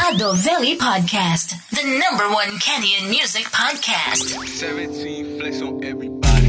Adoveli Podcast, the number one Kenyan music podcast. 17 flex on everybody.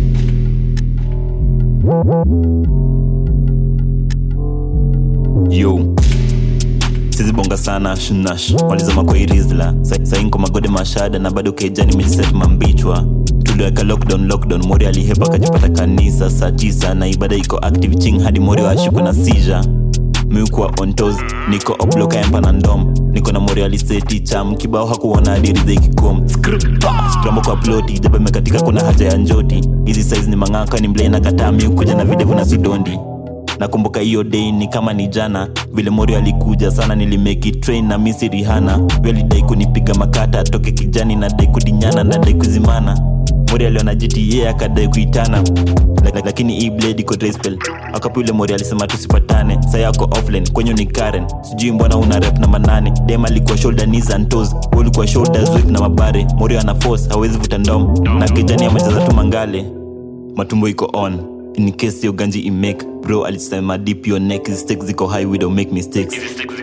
yo sizibonga sana shnash walizama kwa irizla sainko magode mashada na bado kejani mejiset mambichwa tuliweka lockdown lockdown mori alihepa akajipata kanisa saa tisa na ibada iko active ching hadi mori washikwe na sija miukwa ontos niko obloka empa na ndom niko na mori aliseti cham kibao hakuona adiridha ikikom skrambo kwa ploti jaba imekatika kuna haja ya njoti hizi size ni mang'aka ni mlena kataa miukuja na videvu na sidondi nakumbuka hiyo day ni kama ni jana vile mori alikuja sana nilimeki train na misi rihana alidai kunipiga makata atoke kijani na dai kudinyana na dai kuzimana mori aliona gta akadai kuitana Lak- lakini hii blade iko traspel akapo yule mori alisema tusipatane sa yako offline kwenye ni karen sijui mbona una rep na manane dem alikuwa shoulder knees and toes wewe ulikuwa shoulders whip na mabare mori ana force hawezi vuta ndom na kijani amejaza tu mangale matumbo iko on in case yo ganji imake bro alisema deep your neck hizi stakes ziko high we don't make mistakes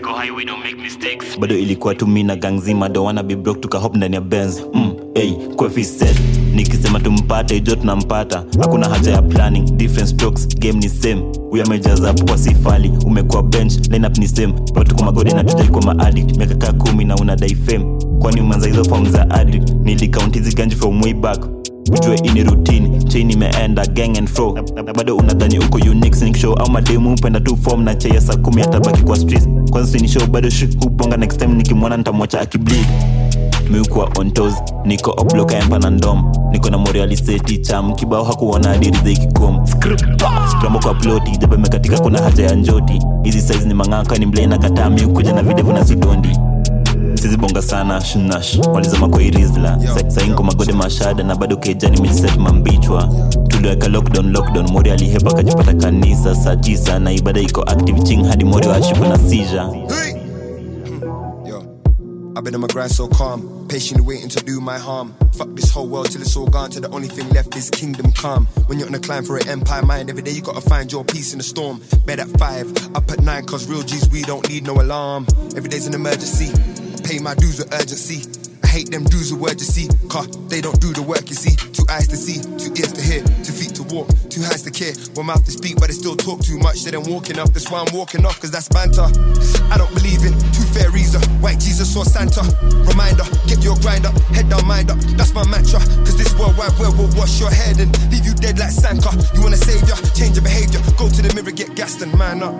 bado ilikuwa tu mi na gang zima don't wanna be broke tukahop ndani ya benz mm, hey, Kwefi said nikisema tumpate jo tunampata hakuna haja ya planning different strokes game ni same huyo amejaza kwa sifali umekuwa bench lineup ni same watuko magodi na tujai kwa maaddict miaka kaa kumi na unadai fame kwani umeanza hizo form za addict nilikaunt hizi ganji from way back ujue ini routine chain imeenda gang and fro na na bado unadhani uko unique sneak show au mademu upenda tu form na chaya saa kumi atabaki kwa streets kwanza sini show bado sh hubonga next time nikimwona nitamwacha akibleed miukwa ontos niko obloka empa na ndom niko na morialiseti cham kibao hakuona adiridha ikikom skrambo kwa ploti jaba imekatika kuna haja ya njoti hizi size ni mang'aka ni mlena kataa miukuja na videvu na sidondi sizibonga sana shnash walizama kwa irizla Sa- sainko magode mashada na bado kejani mejiset mambichwa tuliweka lockdown lockdown mori alihepa akajipata kanisa saa tisa na ibada iko active ching hadi mori washikwe na sija Hey! Yo, I've been on my grind so calm, patiently waiting to do my harm. Fuck this whole world till it's all gone, till the only thing left is kingdom come. When you're on a climb for an empire mind, every day you gotta find your peace in the storm. Bed at five, up at nine, cause real G's we don't need no alarm. Every day's an emergency, pay my dues with urgency. I hate them dudes with urgency, cause they don't do the work, you see. Two eyes to see, two ears to hear, two feet to walk, two hands to care, one mouth to speak, but they still talk too much. They don't walking off, that's why I'm walking off, cause that's banter. I don't believe in two fairies, or white Jesus or Santa. Reminder, get your grind up, head down, mind up, that's my mantra. Cause this worldwide web will wash your head and leave you dead like Sanka. You want a savior, change your behavior, go to the mirror, get gassed and man up.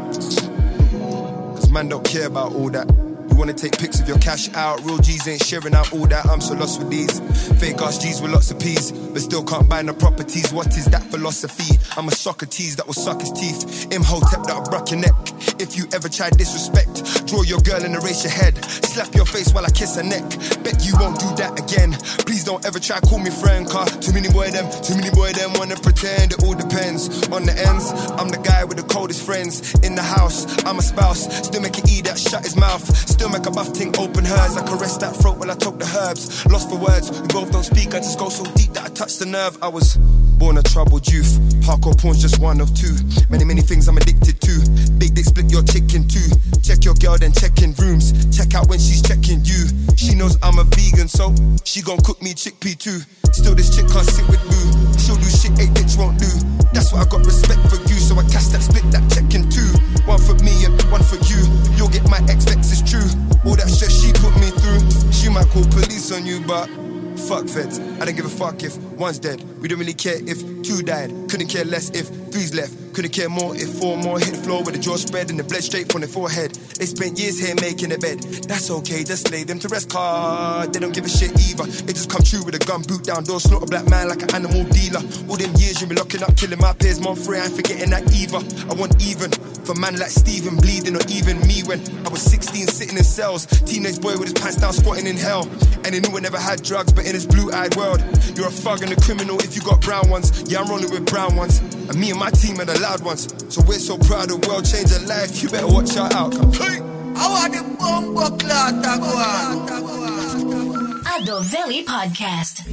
Cause man don't care about all that. You wanna take pics of your cash out. Real G's ain't sharing out all that. I'm so lost with these. Fake ass G's with lots of P's, but still can't buy no properties. What is that philosophy? I'm a Socrates that will suck his teeth. Imhotep that'll brock your neck. If you ever try disrespect, draw your girl and erase your head. Slap your face while I kiss her neck. Bet you won't do that again. Please don't ever try call me friend, car too many boy them, too many boy them wanna pretend it all depends on the ends. I'm the guy with the coldest friends in the house. I'm a spouse, still make it eat that shut his mouth. Still make a buff ting open hers. I caress that throat while I talk the herbs. Lost for words, we both don't speak. I just go so deep that I touch the nerve. I was born a troubled youth. Hardcore porn's just one of two. Many, many things I'm addicted to. Big dick split your chicken too. Check your girl, then check in rooms. Check out when she's checking you. She knows I'm a vegan, so she gon' cook me chickpea too. Still, this chick can't sit with boo. She'll do shit a bitch won't do. That's why I got respect for you, so I cast that split that check in two. One for me and one for you. You'll get my ex vex is true. All that shit she put me through. She might call police on you, but fuck feds. I don't give a fuck if one's dead. We don't really care if two died. Couldn't care less if three's left. Couldn't care more if four more hit the floor with the jaw spread and the blood straight from their forehead. They spent years here making a bed. That's okay, just lay them to rest. Car, they don't give a shit either. It just come true with a gun boot down door, snort a black man like an animal dealer. All them years you been locking up, killing my peers, more free. I ain't forgetting that either. I want even for man like Steven bleeding, or even me when I was 16 sitting in cells. Teenage boy with his pants down, squatting in hell. And he knew I never had drugs, but in his blue-eyed world, you're a thug and a criminal if you got brown ones. Yeah, I'm rolling with brown ones. And me and my team are the loud ones. So we're so proud the world changed our life. You better watch our outcomes. Hey! I want the bumbo clot to go on. Adoveli Podcast.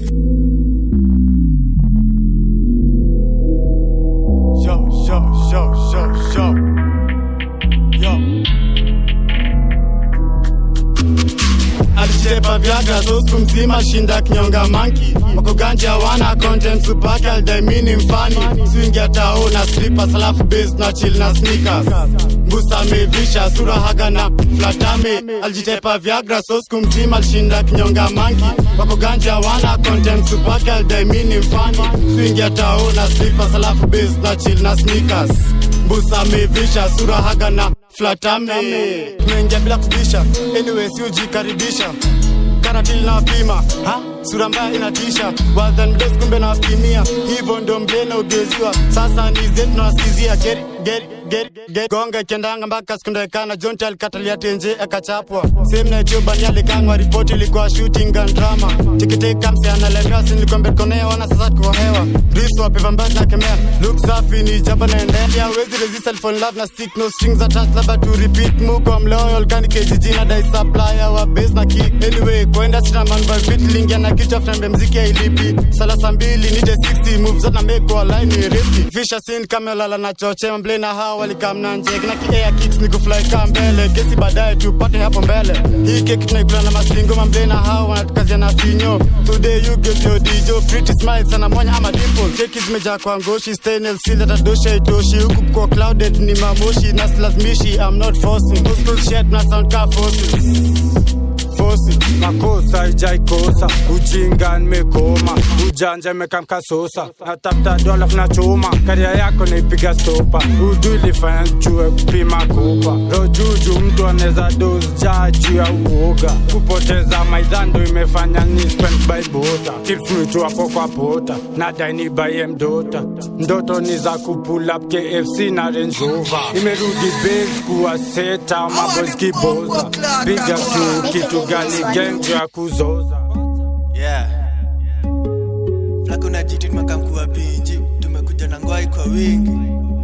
Yo, yo, yo, yo, yo. Yo. alijitepa vyaga so siku mzima shinda kinyonga manki wako ganja wana content supaka aldaimini mfani swingia tao na slippers alafu base na chill na sneakers mbusa amevisha sura haga na flatame alijitepa vyagra so siku mzima alishinda kinyonga manki wako ganja wana content supaka aldaimini mfani swingia tao na slippers alafu base na chill na sneakers mbusa amevisha sura haga na flatame tumeingia bila kubisha anyway si ujikaribisha karatili na wapima ha? sura mbaya inatisha wadhan mdes kumbe na wapimia hivyo ndo mblena ugeziwa sasa ni zetu nawasikizia geri geri geri geri gonga ikiendanga mpaka sikundekana jonti alikatalia tenje akachapwa sehemu naitiobani alikangwa ripoti ilikuwa shooting and drama tikiteka mse analemewa sinilikwambetkonea wana sasa tuko hewa risu wapeva mbali na kemea look safi ni jaba naendelea wezi resist alifall love na stick no strings attached labda to repeat muko mloyal kani kjg na dai supplier wa base na kick anyway kwenda sina man by fit lingia na kichwa fnembe mziki ailipi salasa mbili nite 60 moves zata make wa line ni risky fisha sin kama lala na choche mble na hawa walikamna nje kina ki air kicks ni kufly ka mbele kesi baadaye tupate hapo mbele hii keki tunaikula na masingo mamble na hawa wanatukazia na finyo today you get your dijo pretty smile sana monya ama dimple keki zimejaa kwa ngoshi stainless steel hata dosha itoshi huku kwa clouded ni mamoshi na silazimishi I'm not forcing Old school shit na sound ka forces fosi makosa ijaikosa ujinga nimekoma ujanja imekamkasosa natafuta dola na chuma karia yako naipiga stopa udu ilifanya chue kupima kupa rojuju mtu anaweza dos jaa juu ya uoga kupoteza maidhando imefanya ni spend by bota kilfrutu hapo kwa pota nadai ni baye mdota ndoto ni za kupulap kfc na renjova imerudi base kuwa seta maboys kiboza piga tu kitu gani gengo ya kuzoza yeah. flakuna jiti tumekamkuwa pinji tumekuja na ngwai kwa wingi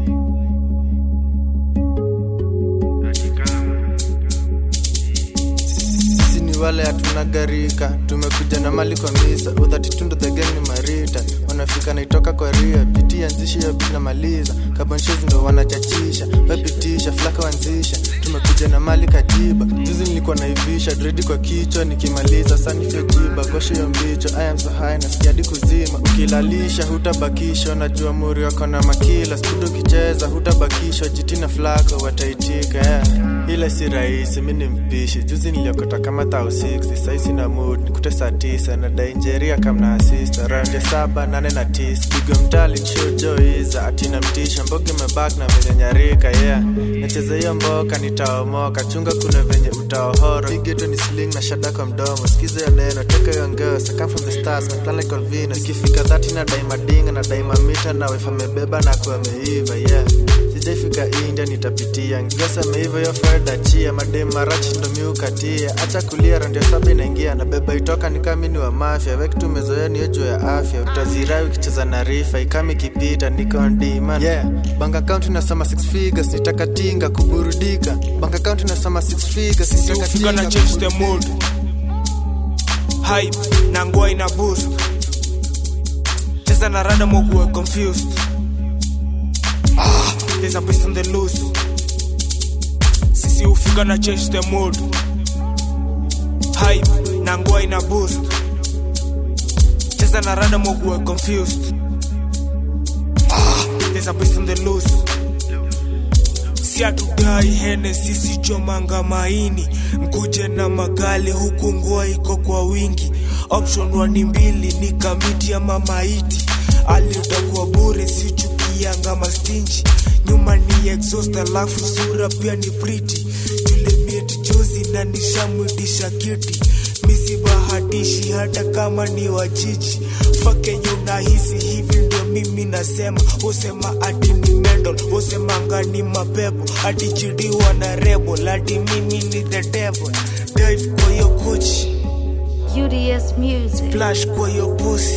sisi ni wale hatuna garika tumekuja na mali kwa misa udhatitundo the gang ni marita wanafika naitoka kwa ria pitia nzishi ya bila maliza kabonshes ndo wanachachisha wepitisha flaka wanzisha tumekuja na mali kajiba juzi nilikuwa naivisha dredi kwa kichwa nikimaliza sanifyojiba gosho yo mbicho I am so high na sikiadi kuzima ukilalisha hutabakisha unajua muri wako na makila studo ukicheza hutabakishwa jiti na flako wataitika yeah. ila si rahisi mi ni mpishi juzi niliokota kama thao 6 saisi na mood nikute saa tisa na dainjeria kamna asista raundi ya saba nane na tis pigo mtali nshojoiza atina mtisha mboga imebak na venye nyarika yeah nacheza hiyo mboka nitaomoka chunga kuna venye utaohoro igeto ni sling na shada kwa mdomo skiza hiyo neno teka hiyo ngeo saka from the stars na plan like Olvino ikifika dhati na daima dinga na daima mita na wefa mebeba na kuwa meiva yeah sijaifika india nitapitia ngigasa meiva hiyo feda chia madem marachi ndo miukatia acha kulia randio saba inaingia na beba itoka ni kama ni wa mafya weki tumezoea niyo juu ya afya utazirai ukicheza na rifa ikama ikipita niko on demand yeah bank account inasoma six figures nitakatinga kuburudika bank account inasoma six figures sisi hufika na change the mood hype na ngua ina boost cheza na rada moguwe confused ah, there's a beast on the loose sisi hufika na change the mood hype na ngua ina boost cheza na rada moguwe confused ah, there's a beast on the loose si hatudai hene sisi chomanga maini mkuje na magali huku ngua iko kwa wingi option wani mbili ni kamiti ama maiti alitakuwa bure si chukianga mastinji nyuma ni exhaust alafu sura pia ni priti tulimit juzi na nishamwitisha kiti misi bahatishi hata kama ni wajiji fakenye unahisi hivi ndio mimi nasema usema ati ni mendol usemanga ni mapepo ati chidiwa na rebo lati mimi ni the devil dive kwa hiyo kuchi UDS Music. flash kwa hiyo pusi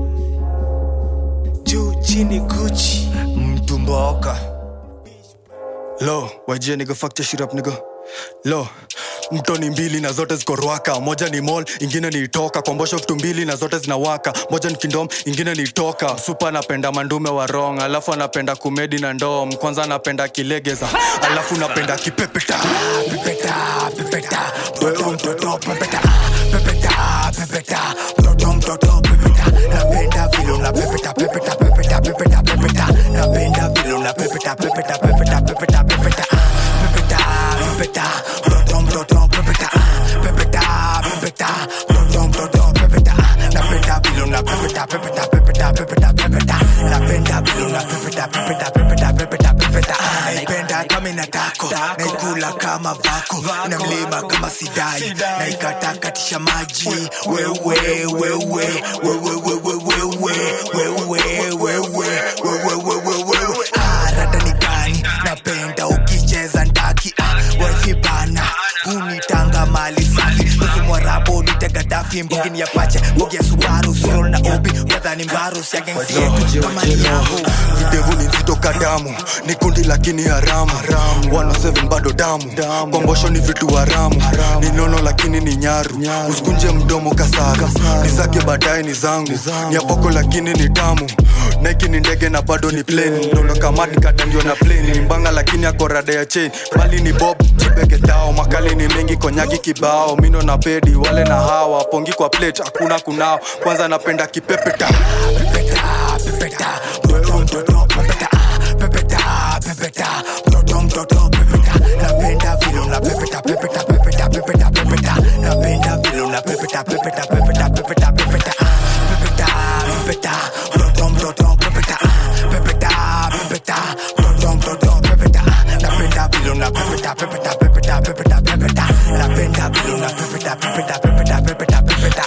juu chini guchi mtumboka lo wajie niga fuck your shit up nigga lo mtoni mbili na zote ziko rwaka moja ni mall ingine ni toka kombosho vitu mbili na zote zinawaka moja ni kindom ingine ni toka supa anapenda mandume wa rong alafu anapenda kumedi na ndom kwanza anapenda kilegeza alafu napenda kipepeta pepeta pepeta mtoto mtoto pepeta pepeta pepeta mtoto mtoto pepeta napenda vile una pepeta pepeta pepeta pepeta pepeta napenda vile una pepeta pepeta pepeta pepeta pepeta pepeta pepeta mtoto mtoto pepeta pepeta pepeta mtoto mtoto pepeta napenda vile una pepeta pepeta pepeta pepeta pepeta napenda vile una pepeta pepeta pepeta pepeta pepeta naipenda kama inatako naikula kama vako na mlima kama sidai naikatakatisha maji wewe wewe wewe wewe wewe wewe wewe wewe wewe arada ni gani napenda ukicheza ndaki wahibana unitanga mali safi usimwarabo nitegadafi mbugini ya pache mbugi ya subaru surol na obi kadhani mbaru siagensi yetu kama ni yangu videvu ni nzito kadamu ni kundi lakini haramu 107 bado damu kombosho ni vitu haramu ni nono lakini ni nyaru usikunje mdomo kasaga ni zake baadaye ni zangu ni apoko lakini ni tamu naiki ni ndege na bado ni plane nolokamati kadandio na plane ni mbanga lakini ako rada ya chain bali ni bob chibegetao makali ni mengi konyagi kibao mino na pedi wale na hawa pongi kwa plate hakuna kunao kwanza napenda kipepeta pepeta mtoto mtoto pepeta pepeta pepeta mtoto mtoto pepeta napenda vile una pepeta pepeta pepeta pepeta pepeta napenda vile una pepeta pepeta pepeta pepeta pepeta pepeta pepeta mtoto mtoto pepeta pepeta pepeta mtoto mtoto pepeta napenda vile una pepeta pepeta pepeta pepeta pepeta napenda vile una pepeta pepeta pepeta pepeta pepeta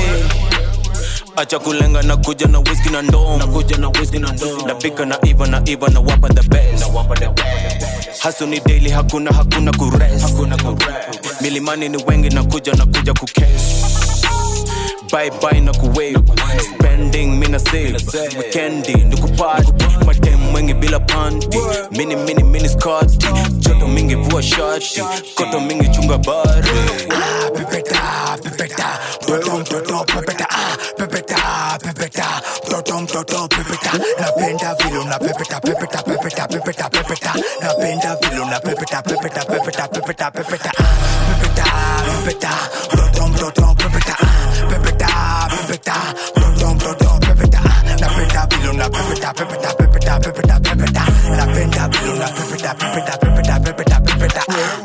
acha kulenga na kuja na whisky na ndom na kuja na whisky na ndom napika na iva na iva na wapa the best na wapa the best hasu ni daily hakuna hakuna kurest hakuna kurest milimani ni wengi na kuja na kuja kukesh bye bye na kuwave spending mina save weekendi ni kupati madem wengi bila panti mini mini mini skati joto mingi vua shati koto mingi chunga bari pepeta pepeta mtoto mtoto pepeta ah, pepeta pepeta mtoto mtoto pepeta napenda vile una pepeta pepeta pepeta pepeta pepeta napenda vile una pepeta pepeta pepeta pepeta pepeta ah, pepeta pepeta mtoto mtoto pepeta ah, pepeta pepeta mtoto mtoto pepeta ah, napenda vile una pepeta pepeta pepeta pepeta pepeta napenda vile una pepeta pepeta pepeta pepeta pepeta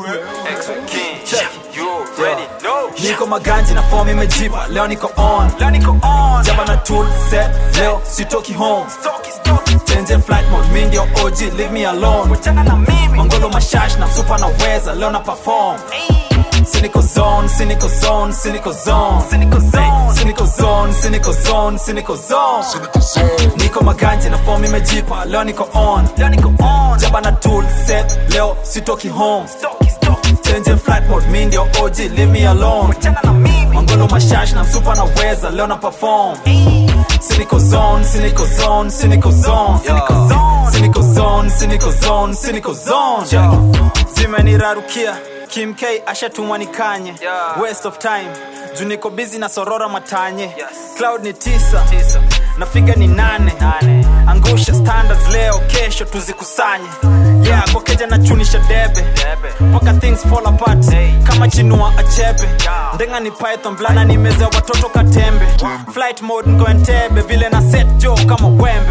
niko maganji na form imejipa leo niko on jaba na tool set leo sitoki home change flight mode mi ndio og leave me alone mangolo mashash na msupa na weza leo na perform Cynical zone, cynical zone, cynical zone, cynical zone, cynical zone, cynical zone, cynical zone. Niko maganje na form imejipa, leo niko on, leo niko on. Jaba na tool set, leo sitoki home. Change flight mode, mi ndio OG, leave me alone. Mangolo mashash na msupa na weza, leo na perform. Cynical zone, cynical zone, cynical zone, cynical zone, cynical zone, cynical zone, cynical zone. Zimenirarukia Kim K ashatumwa ni kanye waste of time juu niko busy na sorora matanye cloud ni tisa na figa ni nane angusha standards leo kesho tuzikusanye yeah kwa keja na chunisha debe mpaka things fall apart kama chinua achebe ndenga ni python blana ni meza watoto katembe flight mode nko entebe vile na set jo kama wembe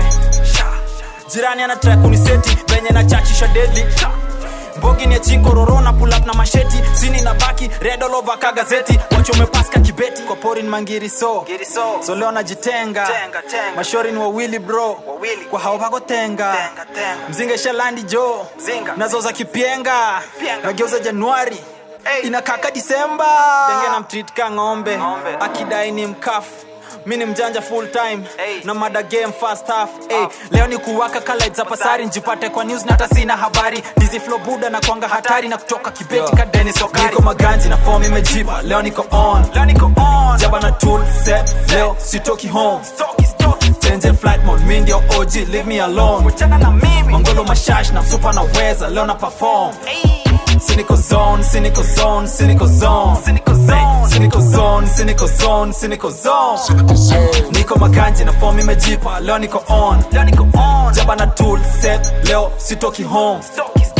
jirani ana try kuniseti venye na chachisha deadly mbogi ni chinkororo na pull up na masheti sini na baki red all over ka gazeti wachome paska kibeti kwa porin mangiri so so leo najitenga mashori ni wawili bro kwa hao pako tenga mzinga shalandi jo nazo za kipienga nageuza januari inakaka disemba denge na mtreat ka ng'ombe akidai ni mkafu mi ni mjanja full time na mada game fast half hey, leo ni kuwaka kala za pasari njipate kwa news na hata sina habari dizi flow buda na kwanga hatari na kutoka kibeti ka Dennis Okari niko maganji na form imejipa leo niko on leo niko on jaba na tool set leo sitoki home change flight mode mi ndio OG leave me alone mangolo mashash na super na weza leo na perform Cynical zone, cynical zone, cynical zone, cynical zone, cynical zone, cynical zone, cynical zone. Niko maganji na form imejipa, leo niko on, leo niko on. Jaba na tool set, leo sitoki home.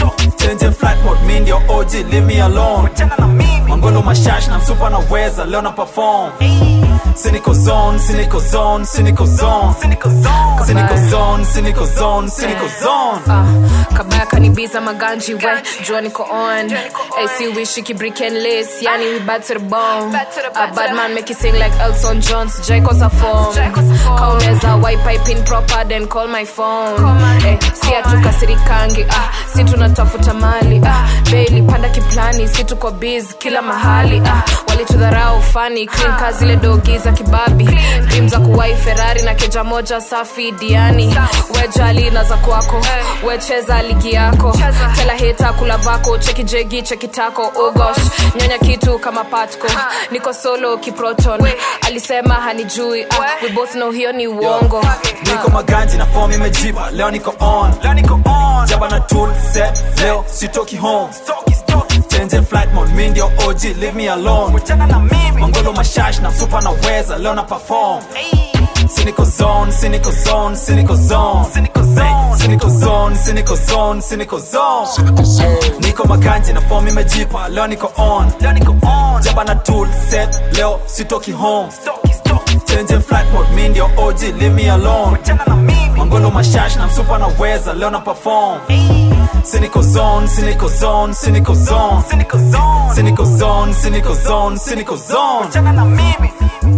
change flight mode mi ndio og leave me alone mangolo mashash na msupa naweza leo na perform Cynical zone, cynical zone, cynical zone, cynical zone, cynical zone, cynical zone, cynical zone. kabaya kanibiza maganji we jua niko on ac wishi kibrick and lace yani we bad to the bone a bad man make you sing like elton john sijai kosa form kauneza wipe pin proper then call my phone eh, si hatukasirikangi ah, si tunatafuta mali ah, beli panda kiplani si tuko biz kila mahali ah, walitudharau fani clean ka zile dogi za kibabi dream za kuwai ferrari na keja moja safi diani wejali na za kwako wecheza ligi yako tela heta kula vako cheki jegi cheki tako ugosh nyonya kitu kama patko niko solo kiproton alisema hanijui ah, we both know hiyo ni uongo niko maganji na form imejipa leo niko on jaba na tool set leo sitoki home change flight mode mi ndio og leave me alone mangolo mashash na msupa naweza leo na perform Cynical zone, cynical zone, cynical zone, cynical zone, cynical zone, cynical zone, cynical zone. Niko maganji na form imejipa, leo niko on, leo niko on. Jaba na tool set, leo sitoki home. Change flight mode, mi ndio OG, leave me alone. Mangolo mashash na msupa naweza, leo na perform. Cynical zone, cynical zone, cynical zone, cynical zone, cynical zone, cynical zone, cynical zone.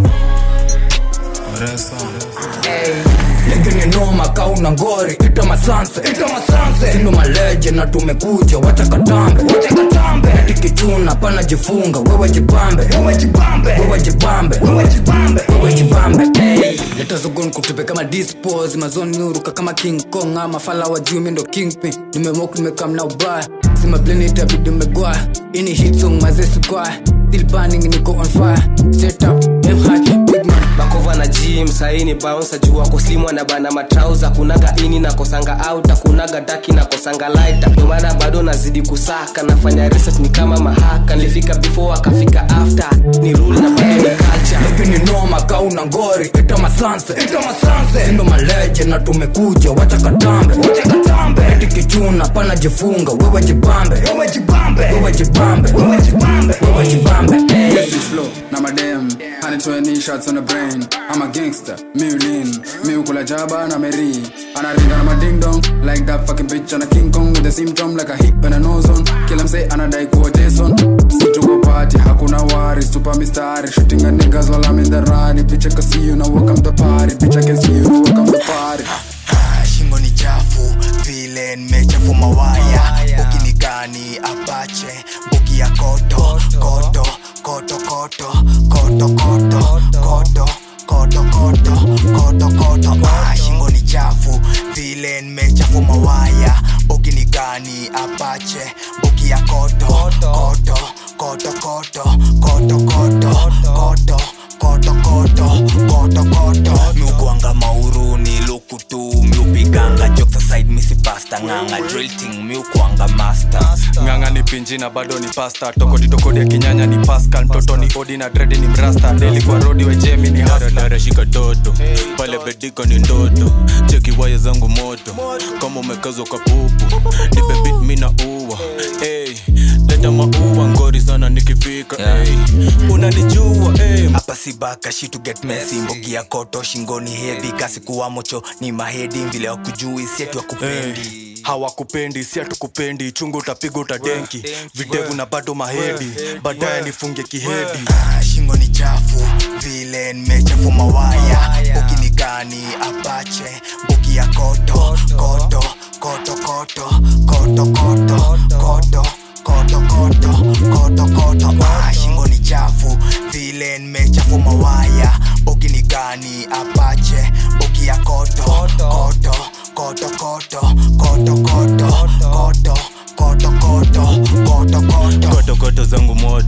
lakini noma kauna ngori ita masanse ita masanse sindo maleje na tumekuja wacha katambe wacha katambe tikichuna pana jifunga wewe jipambe wewe jipambe wewe jipambe wewe jipambe wewe jipambe hey. leta zogon kutupe kama dispose mazoni uruka kama king kong ama fala wa juu mindo kingpin nimemok nimekam na ubaya sima planet abidi megwaya ini hit song mazesi kwaya still burning niko on fire set up them hard big man bakova na gym saini bounce juu wako slimu anabana matrauza kunaga ini na kosanga out kunaga daki na kosanga lighter ndio maana bado nazidi kusaka nafanya research ni kama mahaka nilifika before akafika after ni rule na bado ni culture lakini noma kauna ngori ita masanse ita masanse sindo maleje na tumekuja wacha katambe wacha katambe tikichuna pana jifunga wewe jipambe wewe jipambe wewe jipambe wewe jipambe wewe jipambe hey. This is flow, now my damn 120 shots on the brain I'm a gangster, me lean Me ukula jaba na meri Anaringa na my ding dong Like that fucking bitch on a King Kong With a symptom like a hip and a nose on Kill him say anadai kuwa Jason Situko party, hakuna worries Tupa mistari, shooting a niggas while I'm in the ride Bitch I can see you, now welcome the party Bitch I can see you, now welcome the party shingo ni chafu vile nimechafu mawaya boki ni gani apache boki ya koto koto koto koto koto koto koto koto koto koto koto ah, shingo ni chafu vile nimechafu mawaya boki ni gani apache boki ya koto koto koto koto koto koto koto koto koto koto koto miukwanga mauru ni lukutu miupiganga joksa side misi pasta nganga drilting miukwanga master ng'ang'a ni pinji na bado ni pasta tokodi tokodi ya kinyanya ni pascal mtoto ni odi na dredi ni mrasta deli kwa rodi wejemi ni narashika toto pale bediko ni ndoto cheki waya zangu moto kama umekazwa kwa pupu nipe bit mi na uwa hey, leta maua ngori sana nikifika hey, unanijua hey. hapa si baka shi to get messy mbogi ya koto shingoni hevi kasi kuwa mocho ni mahedi vile wakujui sietu wakupendi hawakupendi si hatukupendi chungu utapiga utadenki videvu na bado mahedi baadaye nifunge kihedi Ah, shingo ni chafu vile nimechafu mawaya boki ni gani apache boki ya koto koto koto koto koto koto koto koto koto koto koto ah, shingo ni chafu vile nimechafu mawaya boki ni gani apache boki ya koto koto koto koto koto koto koto koto koto koto koto kotokoto zangu moto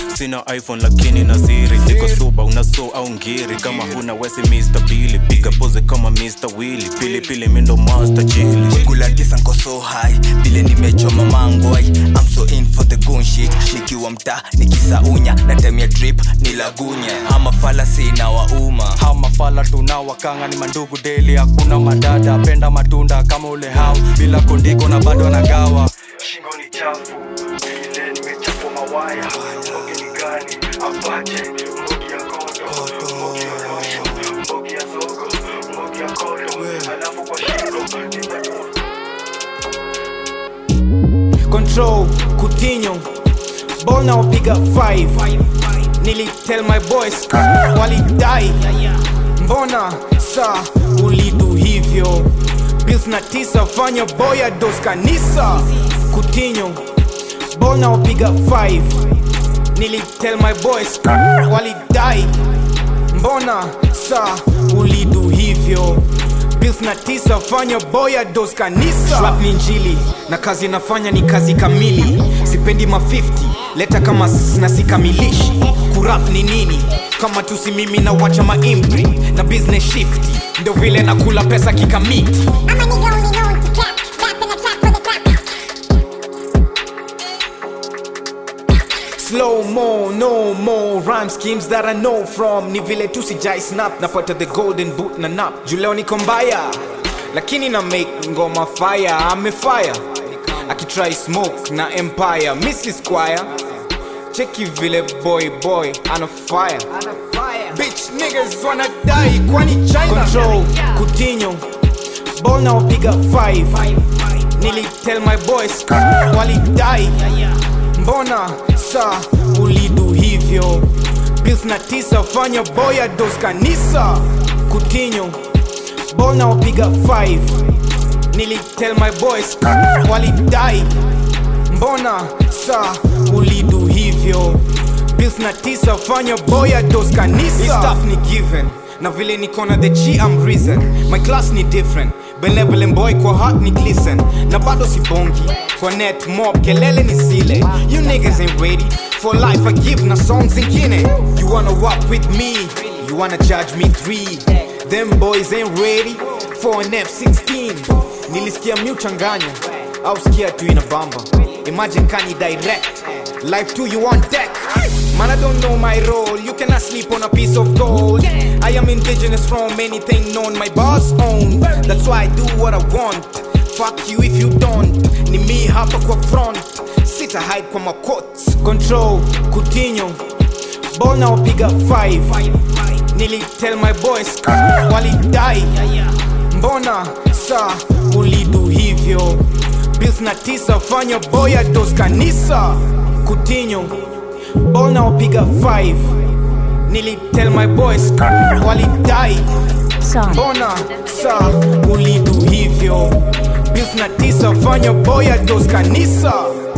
sina iphone lakini na siri niko soba una so au ngiri kama huna wesi mr bili piga pose kama mr willy pilipili mindo master chili kula tisa nko so high vile nimechoma mangwai I'm so in for the goon shit nikiwa mtaa nikisaunya na time ya drip ni lagunye ama fala sina wauma hamafala tunawakanga ni mandugu deli hakuna madada penda matunda kama ule hau bila kondiko na bado anagawa shingo ni chafu ile nimechafua mawaya mbogi ni gani apache mbogi ya kodo mbogi ya rosho mbogi ya zogo mbogi ya kodo alafu kwa shingo nitatoa control kutinyo ball na wapiga 5 nili tell my boys walidai mbona sa ulidu hivyo bills na tisa fanya boya dos kanisa kutinyo ball na wapiga 5 nili tell my boys walidai mbona sa ulidu hivyo bills na tisa fanya boya dos kanisa Rap ni njili na kazi nafanya ni kazi kamili sipendi ma 50 leta kama s- na sikamilishi kurap ni nini kama tusi mimi na wacha maimpri na business shifti ndo vile nakula pesa kikamiti slow mo no more rhyme schemes that i know from ni vile tu sijai snap napata the golden boot na nap juleo niko mbaya lakini na make ngoma fire amefire akitry smoke na empire mrs squire cheki vile boy boy ana fire bitch niggas wanna die kwani china control kutinyo ball na wapiga 5 nili tell my boys walidai mbona sa ulidu hivyo bills na tisa fanya boya dos kanisa kutinyo ball na wapiga 5 nili tell my boys walidai mbona sa ulidu hivyo bills na tisa fanya boya dos kanisa This stuff ni given na vile nikona the g I'm risen my class ni different benevolent boy kwa heart ni glisten na bado sibongi kwa net mob kelele ni zile you niggas ain't ready for life I give na songs zingine you wanna walk with me you wanna judge me three them boys ain't ready for an F16 nilisikia miuchanganya au sikia tu ina bamba imagine kani direct life to you on deck Man, I don't know my role. You cannot sleep on a piece of gold. I am indigenous from anything known my boss own. That's why I do what I want. Fuck you if you don't. Ni me hapa kwa front. Sita hide kwa makots. Control, kutinyo. Ball na wapiga 5. Nili tell my boys walidai. Mbona sa ulidu hivyo? Bills na tisa fanya boya dos kanisa. Kutinyo ball na wapiga 5 nili tell my boys walidai mbona sa ulidu hivyo bills na tisa fanya boya dos kanisa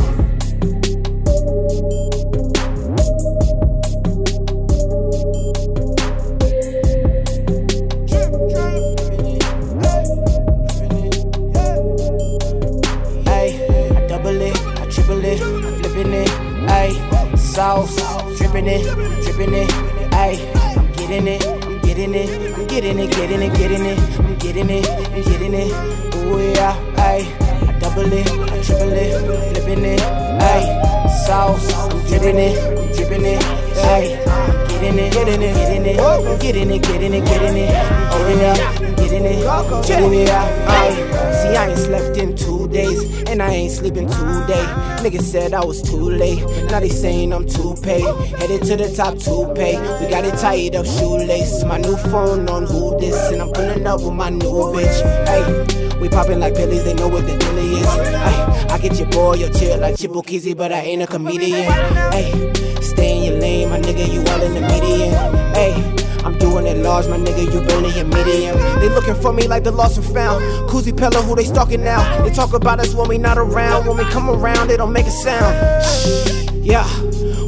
Ay, I double it, I triple it, I'm flipping it. Ay, sauce, dripping it, dripping it. Ay, I'm getting it, I'm getting it, I'm getting it, getting it, getting it, I'm getting it, I'm getting it. Ooh yeah, ay, I double it, I triple it, flipping it. Ay, sauce, I'm dripping it, I'm dripping it. Ay, I'm getting it, getting it, getting it, I'm getting it, getting it, getting it, I'm getting it, I'm getting it. Ooh yeah, ay. See, I ain't slept in two days, and I ain't sleeping today. Niggas said I was too late, now they saying I'm too paid. Headed to the top to pay. We got it tied up, shoelace. My new phone on who this, and I'm pulling up with my new bitch. Hey, we popping like pillies, they know what the deal is. Ay, I get your boy, your chill like Chibukizi, but I ain't a comedian. Hey, stay in your lane, my nigga, you all in the median. Hey. I'm doing it large, my nigga, you barely a medium. They looking for me like the lost and found. Koozie Pella, who they stalking now? They talk about us when we not around. When we come around, they don't make a sound. Yeah,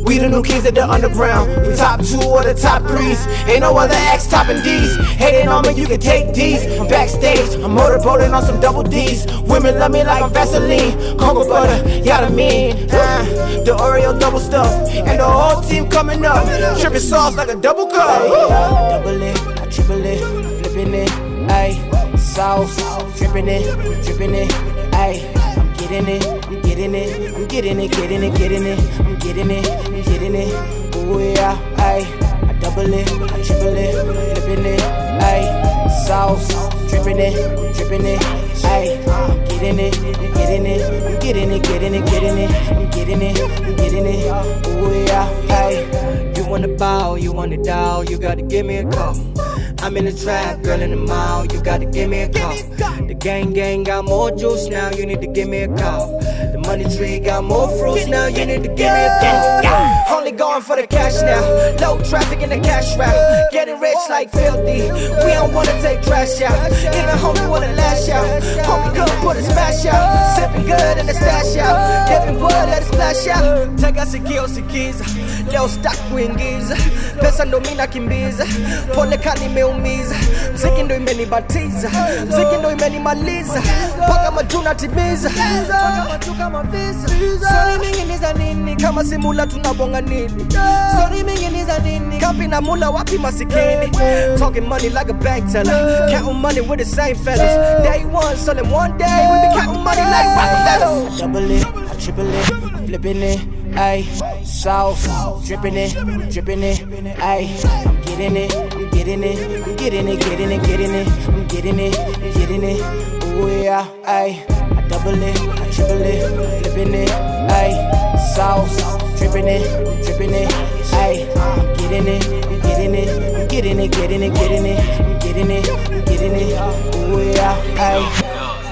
We the new kings of the underground. We top two or the top threes. Ain't no other X topping these. Hating on me, you can take these. I'm backstage, I'm motorboating on some double D's. Women love me like I'm Vaseline. Cocoa butter, yeah, I mean. Uh, the Oreo double stuff. And the whole team coming up. Tripping sauce like a double cup. I double it, I triple it, flipping it. Ayy, sauce, dripping it, dripping it. Ayy, I'm getting it, I'm getting it, I'm getting it, getting it, getting it, I'm getting it, I'm getting it. Ooh yeah, ayy, I double it, I triple it, flipping it. Ayy, sauce, dripping it, dripping it. Ayy, I'm getting it, I'm getting it, I'm getting it, getting it, getting it, I'm getting it, I'm getting it. Ooh yeah, ayy. You wanna bow, you wanna dial, you gotta give me a call. I'm in the trap, girl in the mall, you gotta give me a call. The gang gang got more juice now, you need to give me a call. The money tree got more fruits now, you need to give me a call. Only going for the cash now, low traffic in the cash route. Getting rich like filthy, we don't wanna take trash out. Even homie wanna lash out, homie couldn't put a smash out. Sipping good in the stash out, giving blood, let it splash out. Tega sikio sikiza, leo stack kuingiza, pesa ndo mina kimbiza, pole kani imeumiza, mziki ndo imenibatiza, mziki ndo imenimaliza, mpaka majuna timiza, mpaka matuka mavisa. Stori mingi ni za nini kama simula tunabonga nini? Stori mingi ni za nini? Kapi na mula wapi masikini? Talking money like a bank teller, counting money with the same fellas. Day one, selling one day, we be counting money like Rockefellers. I double it, I triple it, flipping it. Ayy, sauce, dripping it, dripping it. Ayy, I'm getting it, I'm getting it, I'm getting it, getting it, getting it, I'm getting it, getting it. Ooh yeah, ayy, I double it, I triple it, flipping it. Ayy, sauce, dripping it, dripping it. Ayy, I'm getting it, I'm getting it, I'm getting it, getting it, getting it, I'm getting it, I'm getting it. Ooh yeah, ayy.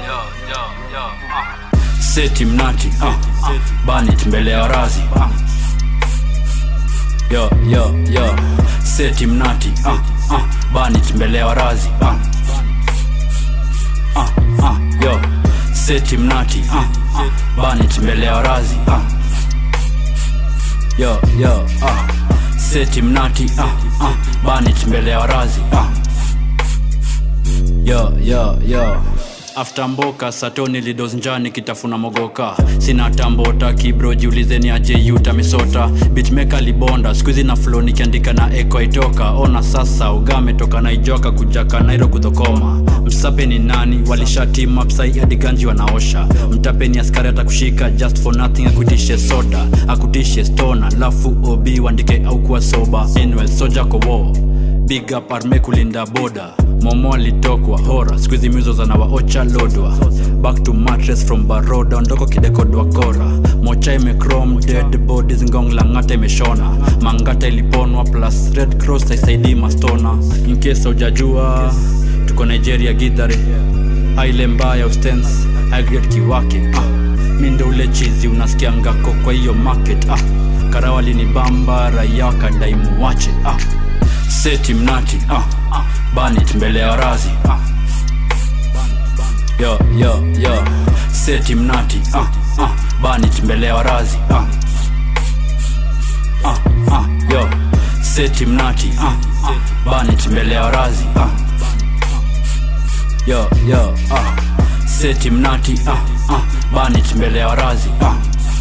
seti mnati uh, banit mbele ya razi uh. yo yo yo seti mnati uh, uh, banit mbele ya razi uh. Uh, uh, yo seti mnati uh, uh, banit mbele ya razi uh. yo yo uh. seti mnati uh, uh, banit mbele ya razi uh. yo yo yo after mboka satoni lidos njani kitafuna mogoka sina tambota kibro jiulizeni aje yuta misota bitmeka libonda skuizi na flo nikiandika na eko itoka ona sasa ugame toka naijoka kujaka nairo kudhokoma msape ni nani walishatima psai hadi ganji wanaosha mtape ni askari atakushika just for nothing akutishe soda akutishe stona lafu obi wandike au kuwa soba anyway soja kowo big up arme kulinda boda momo alitokwa hora skuizi mizo zanawaocha lodwa back to mattress from baroda ondoko kidekodwa kora mocha imecrom dead bodies ngong langata imeshona mangata iliponwa plus red cross haisaidii mastona inkesa ujajua tuko nigeria gidhare aile mbaya ustens higret kiwake ah. mindo ule chizi unasikia ngako kwa hiyo market ah. karawali ni bamba raia wakadaimu wache ah seti mnati uh, banit mbele ya razi uh. yo yo yo seti mnati uh, uh, banit mbele ya razi uh. Uh, uh, yo seti mnati uh, uh, banit mbele ya razi uh. yo yo uh. seti mnati uh, uh, banit mbele ya razi uh.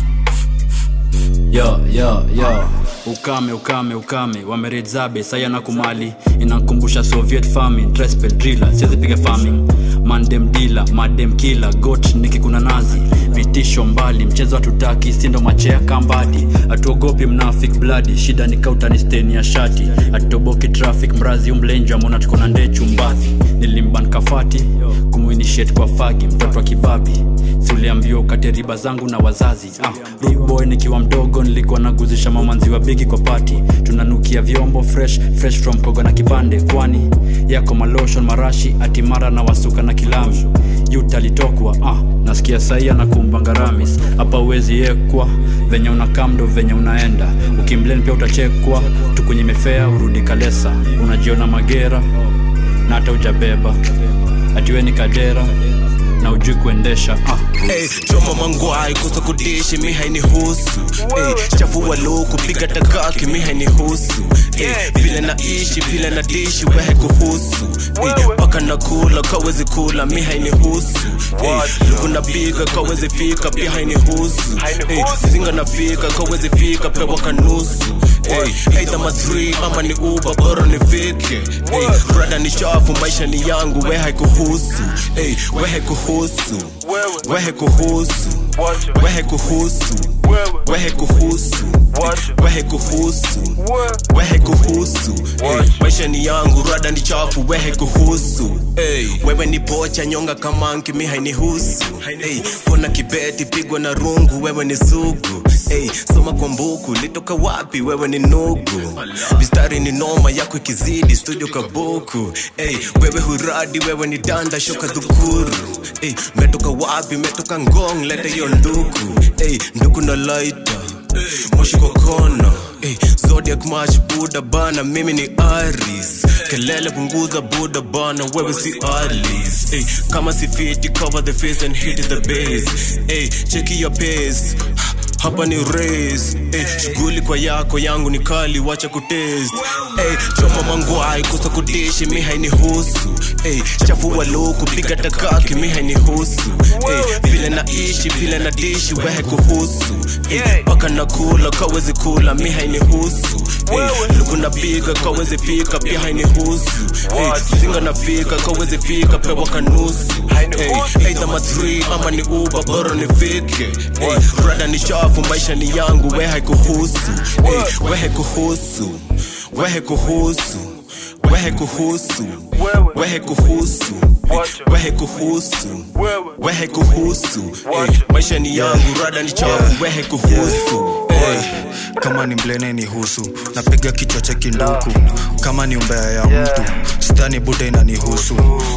yo yo yo ukame ukame ukame wameredzabe saya na kumali inankumbusha soviet farming drespel driller siwezipiga farming mandem dila madem kila got nikikuna nazi vitisho mbali mchezo hatutaki sindo machea kambadi hatuogopi mnafik bladi shida ni kautani steni ya shati hatutoboki traffic mrazi umlenjwa mona tuko na ndee chumbazi nilimban kafati kumuinishet kwa fagi mtoto wa kibabi siuliambiwa ukate riba zangu na wazazi ah, root boy nikiwa mdogo nilikuwa naguzisha mamanzi wa bigi kwa pati tunanukia vyombo fresh fresh from koga na kipande kwani yako maloshon marashi atimara na wasuka na kilami yutalitokwa ah, nasikia saia na kumbangaramis hapa uwezi yekwa venye unakamdo venye unaenda ukimlen pia utachekwa tukunye mefea urudi kalesa unajiona magera na hata ujabeba atiwe ni kadera na ujui kuendesha ah. Hey, choma mangwai kusa kudishi mi hainihusu hey, chafua luku piga takaki mi hainihusu hey, vile naishi vile na dishi wehe kuhusu hey, paka nakula kawezi kula mi hainihusu hey, luku napiga kawezi fika pia hainihusu hey, zinga nafika kawezi fika pewa kanusu hey, aidha matri ama ni uba bora nifike hey, brada ni shafu maisha ni yangu we haikuhusu hey, we haikuhusu wehe kuhusu wehe kuhusu wehe kuhusu wehe kuhusu wehe kuhusu hey, maisha ni yangu rada ni chafu wehe kuhusu hey, wewe ni pocha nyonga kamanki mi hainihusu hey, kona kibeti pigwa na rungu wewe ni sugu hey, soma kwa mbuku litoka wapi wewe ni nugu mistari ni noma yako ikizidi studio kabuku hey, wewe huradi wewe ni danda shoka dhukuru hey, metoka wapi metoka ngong leta hiyo nduku hey, nduku na laita moshi kwa kona hey, zodiac match buda bana mimi ni aris kelele punguza buda bana wewe si alis hey, kama si fiti cover the face and hit the base hey, cheki your pace hapa ni race hey, shughuli kwa yako yangu ni kali wacha kutest hey, choma mangwai kusa kudishi mi hainihusu hey, chafua luku piga takaki mi hainihusu hey, vile naishi vile na dishi wehe kuhusu hey, paka nakula kawezi kula mi hainihusu hey, luku napiga kawezi fika pia hainihusu hey, zinga nafika kawezi fika pewa kanusu hey, aidha matri ama ni uba bora nifike hey, brada ni shafu maisha ni yangu we haikuhusu hey, we haikuhusu we haikuhusu we haikuhusu we haikuhusu we haikuhusu we haikuhusu hey, maisha ni yangu rada ni chafu we haikuhusu hey, kama ni mblene ni husu napiga kichwa cha kinduku kama ni umbea ya mtu stani buda inanihusu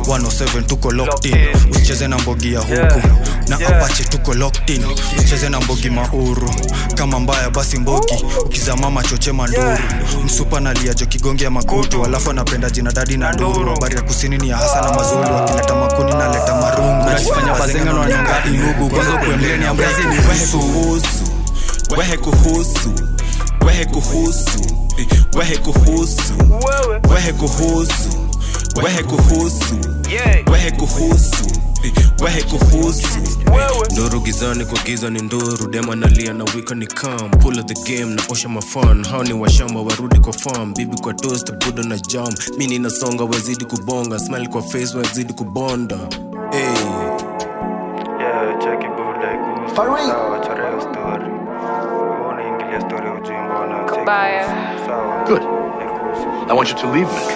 107 tuko locked in usicheze na mbogi ya huku na apache tuko locked in usicheze na mbogi mauru kama mbaya basi mbogi ukizamama choche manduru msupa naliajo kigongi ya makutu alafu anapenda jina dadi na nduru habari ya kusini ni ya hasa na mazulu akileta makuni naleta marungu Unajifanya bazenga na wanyonga inugu kwanza kuembleni ya mbrazi ni kuhusu wehe kuhusu wehe kuhusu wehe kuhusu wehe kuhusu wehe kuhusu wehe kuhusu wehe kuhusu nduru gizani kwa giza ni nduru dema nalia na wika ni kam pull of the game na osha mafan hao ni washamba warudi kwa farm bibi kwa toast buda na jam mi ninasonga wazidi kubonga smile kwa face wazidi kubonda hey. Yeah, cheki buda ikuhusu. Sawa, chora hiyo story. Unaingilia story ya ujinga na cheki. Sawa. Good. I want you to leave me.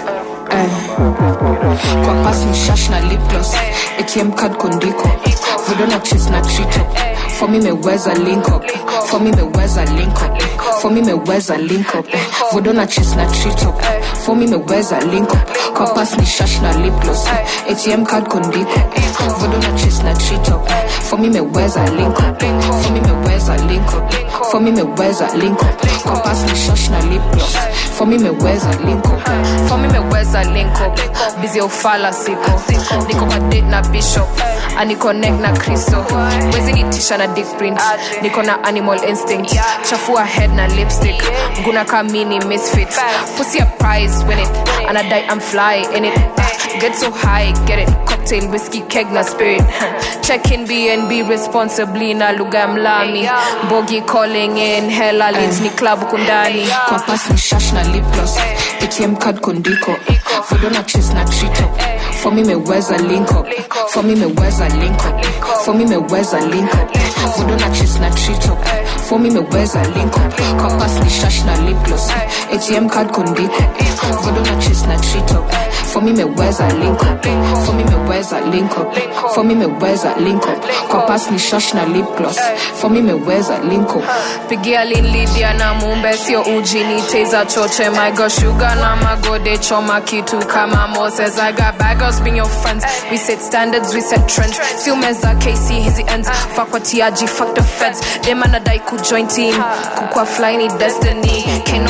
kwa pasi mshash na lipgloss atm card kondiko vodona chis na trito for me meweza link up for me meweza link up for me meweza link up vodona chis na trito for me meweza link up kwa pasi ni shash na lipgloss atm card kondiko vodona chis na trito for me meweza link up for me meweza link up for me meweza link up kwa pasi ni shash na lipgloss for me meweza link up for me meweza link up busy ufala siko niko kwa date na bishop aniconnect na kristo wezi nitisha na dick print niko na animal instinct chafua head na lipstick nguna kamini misfit pussy a prize win it anadai i'm fly in it get so high get it cocktail whiskey keg na spirit check in bnb responsibly na lugha ya mlami mbogi calling in hella leads ni club kundani kwa pasi ni shash na lip gloss atm card kondiko fodona chis na trito for me meweza link up for me meweza link up for me meweza link up fodona chis na trito for me meweza link up kwa pasi ni shash na lip gloss atm card kondiko fodona chis na trito for me meweza link up for me meweza link up for me meweza link up kwa pasi ni shash na lip gloss for me meweza link up pigia linlidia na mumbe sio uji ni teza choche my girl sugar na magode choma kitu kama moses i got bagos being your friends we set standards we set trends si umeza kc hizi ends fuck what tiaji fuck the feds dem anadai kujoin team kukwa fly ni destiny can no bitch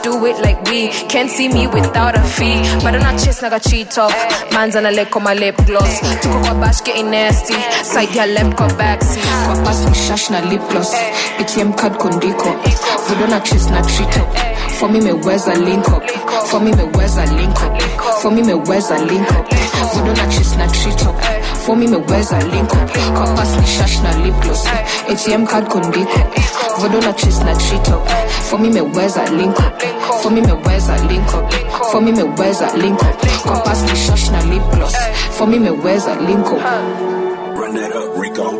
do it like we can't see me without a fee bado na chase naga cheat up manza na leko my lip gloss tuko kwa bash getting nasty side ya left kwa backseat kwa pass shash na lip gloss ATM card kondiko vudo na chase na treat up for me meweza link up for me meweza link up for me meweza link up vudo na chase na treat up for me meweza link up kwa pass ni shash na lip gloss ATM card kondiko vudo na chase na treat up for me meweza link up for me meweza link up for me meweza link up kwa pass ni shash na lip gloss for me meweza link up Run that up, Rico.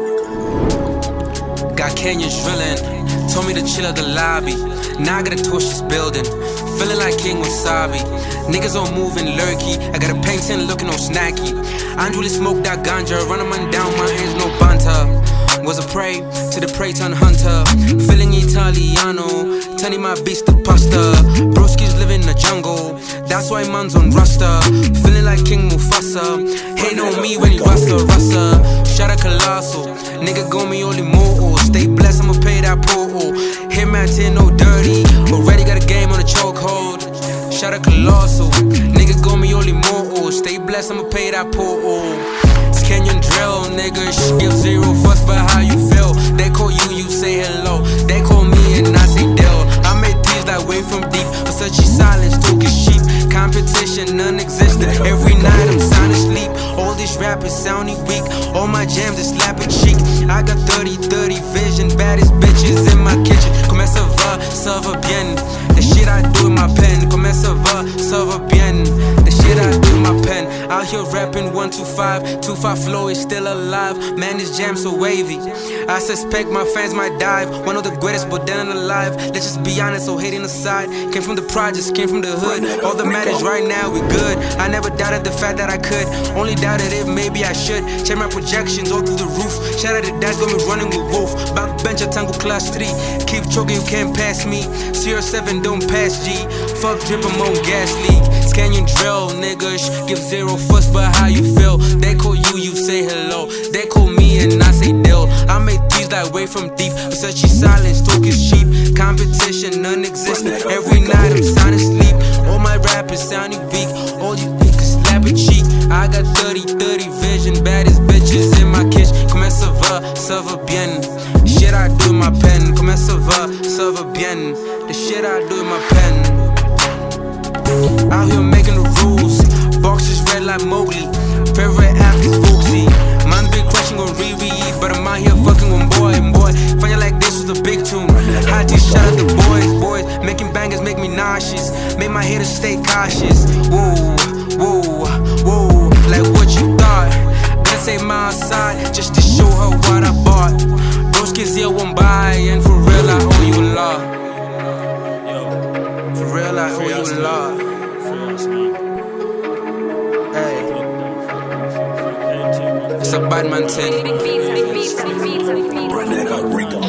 Got Kenyans drilling. Told me to chill at the lobby. Now I gotta torch this building. Feeling like King Wasabi. Niggas all moving lurky. I got a painting looking all snacky. I really smoked that ganja. Running man down, my hands no banta. Was a prey to the prey turn hunter. Feeling Italiano. Turning my beast to pasta. Broski's living in the jungle. That's why man's on Rasta. Feeling like King Mufasa. Hate on me when he rasta rasta. Shout out Colossal. Nigga go me only more. Stay blessed, I'ma pay that portal. Hit man 10 no dirty. Already got a game on a chokehold. Shout out Colossal. Nigga go me only more. Stay blessed, I'ma pay that portal. It's Kenyan drill, nigga. Shh, give zero fucks about how you feel. They call you, you say hello. They call me and I say Dell. I made these like way from deep. But such silence, talking sheep. Competition non-existent. Every night I'm sound asleep. All these rappers sounding weak. All my jams is slapping cheek. I got 30-30 vision. Baddest bitches in my kitchen. Começa va, ça va bien. The shit I do in my pen. Começa va, ça va bien. The shit I do in my pen. Out here rapping 125. 25 flow is still alive. Man, this jam so wavy. I suspect my fans might dive. One of the greatest, but then alive. Let's just be honest, so hating aside. Came from the projects, came from the hood. All that matters right now, we good. I never doubted the fact that I could. Only doubted if maybe I should. Check my projections all through the roof. Shout out to dads, got me running with Wolf. Backbench at Tango Class 3. Keep choking, you can't pass me. CR7, don't pass G. Fuck drip, I'm on gas league. Canyon drill, niggas. Give zero fuss about how you feel. They call you, you say hello. They call me and I say deal. I make these like way from deep. Such silence, talk is cheap. Competition non-existent. Every night I'm sound asleep. All my rappers sounding weak. All you niggas slap a cheek. I got 30-30 vision. Baddest bitches in my kitchen. Começa va, ça va bien. The shit I do in my pen. Começa va, ça va bien. The shit I do in my pen. Out here making the rules. Boxes red like Mowgli. Favorite app is Booksy. Man big question on Riri, but I'm out here fucking with boy and boy. Find you like this was a big tune. Hot T shout out the boys, boys. Making bangers make me nauseous. Make my haters stay cautious. Whoa, whoa, whoa. Like what you thought. Gotta say my side just to show her what I bought. Those kids here won't buy, and for real I owe you a lot. For real I owe you a lot. Hey. It's a bad man thing. Run that up, Rico.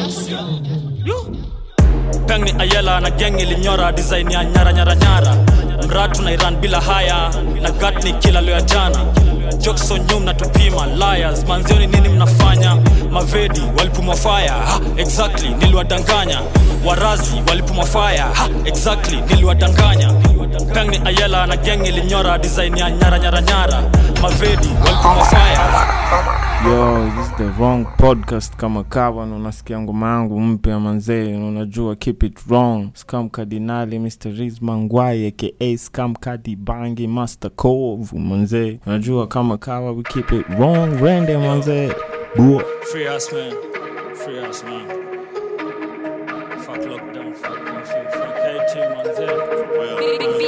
peng ni ayela na geng ilinyora design ya nyara nyara nyara mratu na iran bila haya na gat ni kila leo ya jana jokso nyum na tupima liars manzioni nini mnafanya mavedi walipumwa fire ha, exactly niliwadanganya warazi walipumwa fire ha, exactly niliwadanganya peng ni ayela na geng ilinyora design ya nyara nyara nyara mavedi walipumwa fire yo this is the wrong podcast kama kawa na unasikia ngoma yangu mpya manzee na unajua keep it wrong scam kardinali mr rizma ngwai aka scam kadi bangi master cove manzee unajua kama kawa we keep it wrong rende manzee Bua. Free us, man. Free us, man. Fuck lockdown, fuck curfew, fuck KT, man. Zed.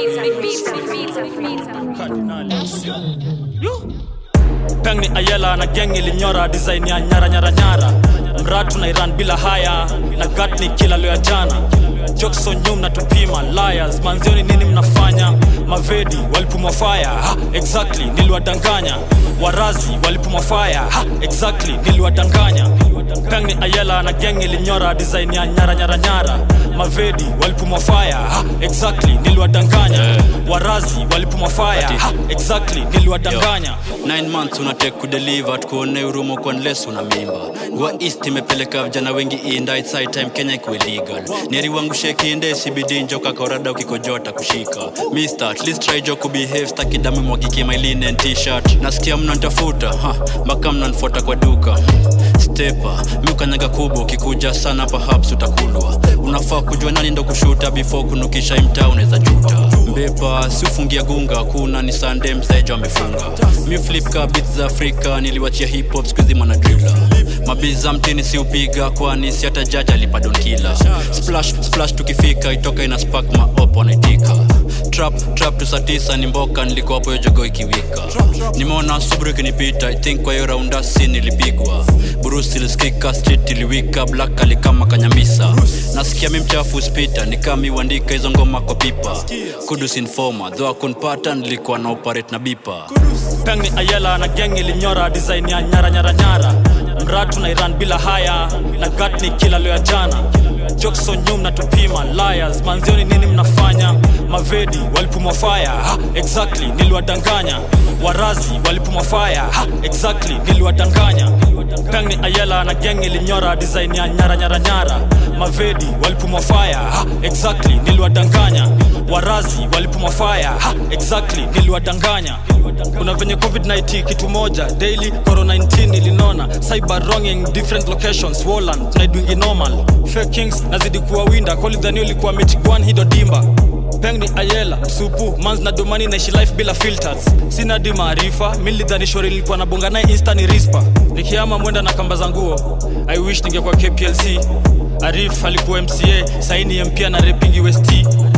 Cardinal, Yo. peng ni ayela na geng ilinyora design ya nyara nyara nyara mratu na iran bila haya na gat ni kila leo ya jana jokso nyum na tupima liars manzioni nini mnafanya mavedi walipumwa fire ha, exactly niliwadanganya warazi walipumwa fire ha, exactly niliwadanganya peng ni ayela na geng ilinyora design ya nyara nyara nyara mavedi walipumwa fire ha, exactly niliwadanganya warazi walipumwa fire Ati. ha, exactly niliwadanganya 9 months unatek kudeliver tukuone urumo kwa nles una mimba gua east imepeleka vijana wengi inda it's high time kenya ikuwe legal neri wangu shekinde sibidi njoka korada ukikojota kushika mister at least try jo kubehave staki damu mwagike my linen t-shirt nasikia mnantafuta ha mpaka mnanfuata kwa duka stepa miukanyaga kubwa ukikuja sana perhaps utakulwa unafaa kujua nani ndo kushuta before kunukisha imtaa unaweza juta mbepa si ufungia gunga kuna ni sande msejo amefunga mi flip ka beats za afrika niliwachia hip hop skuizi mwanadrila mabiza mtini si upiga kwani si hata jaji alipadonkila splash splash tukifika itoka ina spark maop wanaitika trap trap tu saa tisa ni mboka nilikuwa hapo hiyo jogo ikiwika nimeona subru ikinipita i think kwa hiyo raunda si nilipigwa burusi ilisikika street iliwika black alikama kanyamisa nasikia mi mchafu spita nikami uandika hizo ngoma kwa pipa kudus informa dho akunpata nilikuwa na operate na bipa peng ni ayela na geng ilinyora design ya nyara nyara nyara mratu na iran bila haya na gat ni kila leo ya jana jokson nyum na tupima liars manzioni nini mnafanya mavedi walipumwa fire ha, exactly niliwadanganya warazi walipumwa fire ha, exactly niliwadanganya peng ni ayela na geng ilinyora design ya nyara nyara nyara mavedi walipumwa fire ha, exactly niliwadanganya warazi walipumwa fire ha, exactly niliwadanganya kuna venye covid-19 kitu moja daily corona 19 ilinona cyber wronging different locations woland tunaidwingi normal fake kings nazidi kuwa winda kolidhani ulikuwa mitigwan hido dimba peng ni ayela msupu mans na domani naishi life bila filters sina di maarifa milidhani shori lilikuwa na bonga naye insta ni rispa nikiama mwenda na kamba za nguo i wish ningekuwa kplc arif alikuwa mca saini mpia na repingi west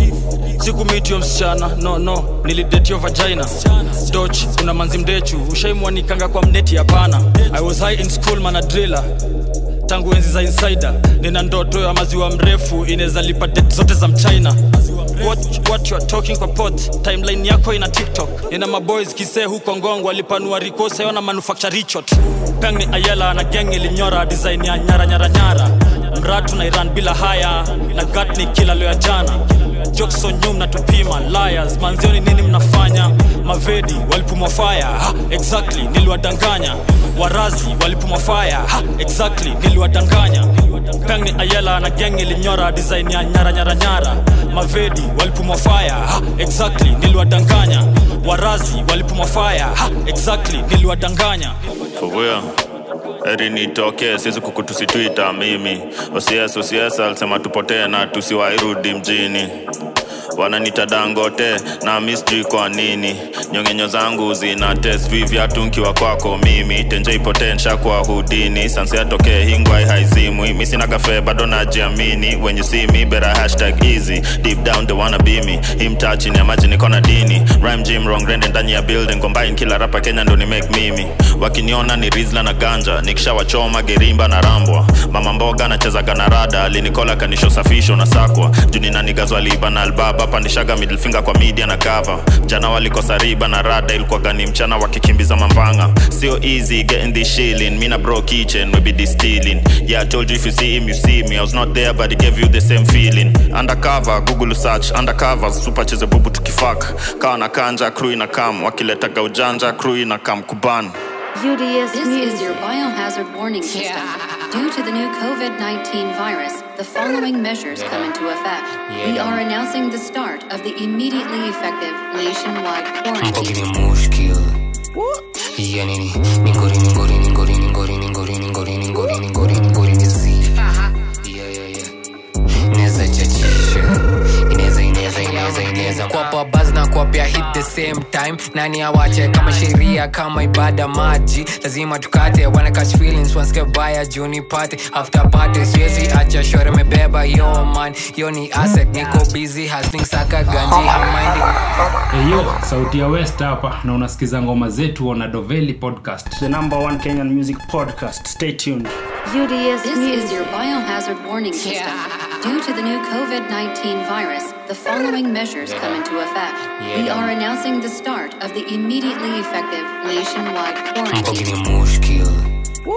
sikumitio msichana no no nilidetio vagina doch una manzi mdechu ushaimwanikanga kwa mneti hapana i was high in school manadrila tangu enzi za insider nina ndoto ya maziwa mrefu inaweza lipa det zote za mchina what, what you are talking kwa pot timeline yako ina tiktok nina maboys kisee huko ngongo alipanua rikoseona manufacture richot peng ni ayela na geng ilinyora design ya nyara nyara nyara mratu na iran bila haya na gat ni kila leo ya jana jokson nyum na tupima liars manzioni nini mnafanya mavedi walipumwa fire ha, exactly niliwadanganya warazi walipumwa fire ha, exactly niliwadanganya peng ni ayela na geng ilinyora design ya nyara nyara nyara mavedi walipumwa fire ha, exactly niliwadanganya warazi walipumwa fire ha, exactly niliwadanganya For real. eri nitokee siwezi kukutusitwita mimi osies osies alisema tupotee na tusiwairudi mjini wananita dangote na mistri kwa nini nyongenyo zangu zina test vivyatu nkiwa kwako mimi tenje ipotensha kwa hudini sansi atokee hingwai haizimwi misina kafe bado najiamini when you see me better hashtag easy deep down they wanna be me himtaa chini ya maji niko na dini rhyme gym wrong rende ndani ya building combine kila rapa kenya ndo ni make mimi wakiniona ni rizla na ganja nikishawachoma gerimba na rambwa mama mboga nachezaga na rada alinikola kanisho safisho na sakwa juni na nigazwa liba na albaba pandishaga middle finger kwa media na cover jana walikosa riba na rada ilikuwa gani mchana wakikimbiza mambanga sio easy getting this shilling mina bro kitchen we be distilling yeah i told you if you see him you see me i was not there but it gave you the same feeling undercover google search undercover super cheze bubu tukifak kawa na kanja crew ina kam wakiletaga ujanja crew ina kam kuban UDS This Music. is your biohazard warning system. Due to the new COVID 19 virus, the following measures come into effect. We are announcing the start of the immediately effective nationwide quarantine. Mbogini mushkil ya nini ningori ningori ningori ningori ningori ningori ningori ningori ningori nizi yeah yeah yeah inaweza chachisha inaweza inaweza inaweza inaweza kwapa baz na kwapia hit the same time nani awache kama sheria kama ibada maji lazima tukate wana catch feelings once get baya juni party after party siwezi acha shore mebeba yo man yo ni asset niko busy hustling saka ganji haminding Eyo, sauti ya West hapa na unasikiza ngoma zetu on Adoveli podcast. The number one Kenyan music podcast. Stay tuned. UDS This Music. is your biohazard warning system. Due to the new COVID 19 virus, the following measures come into effect. We are announcing the start of the immediately effective nationwide quarantine. mbogini mushkil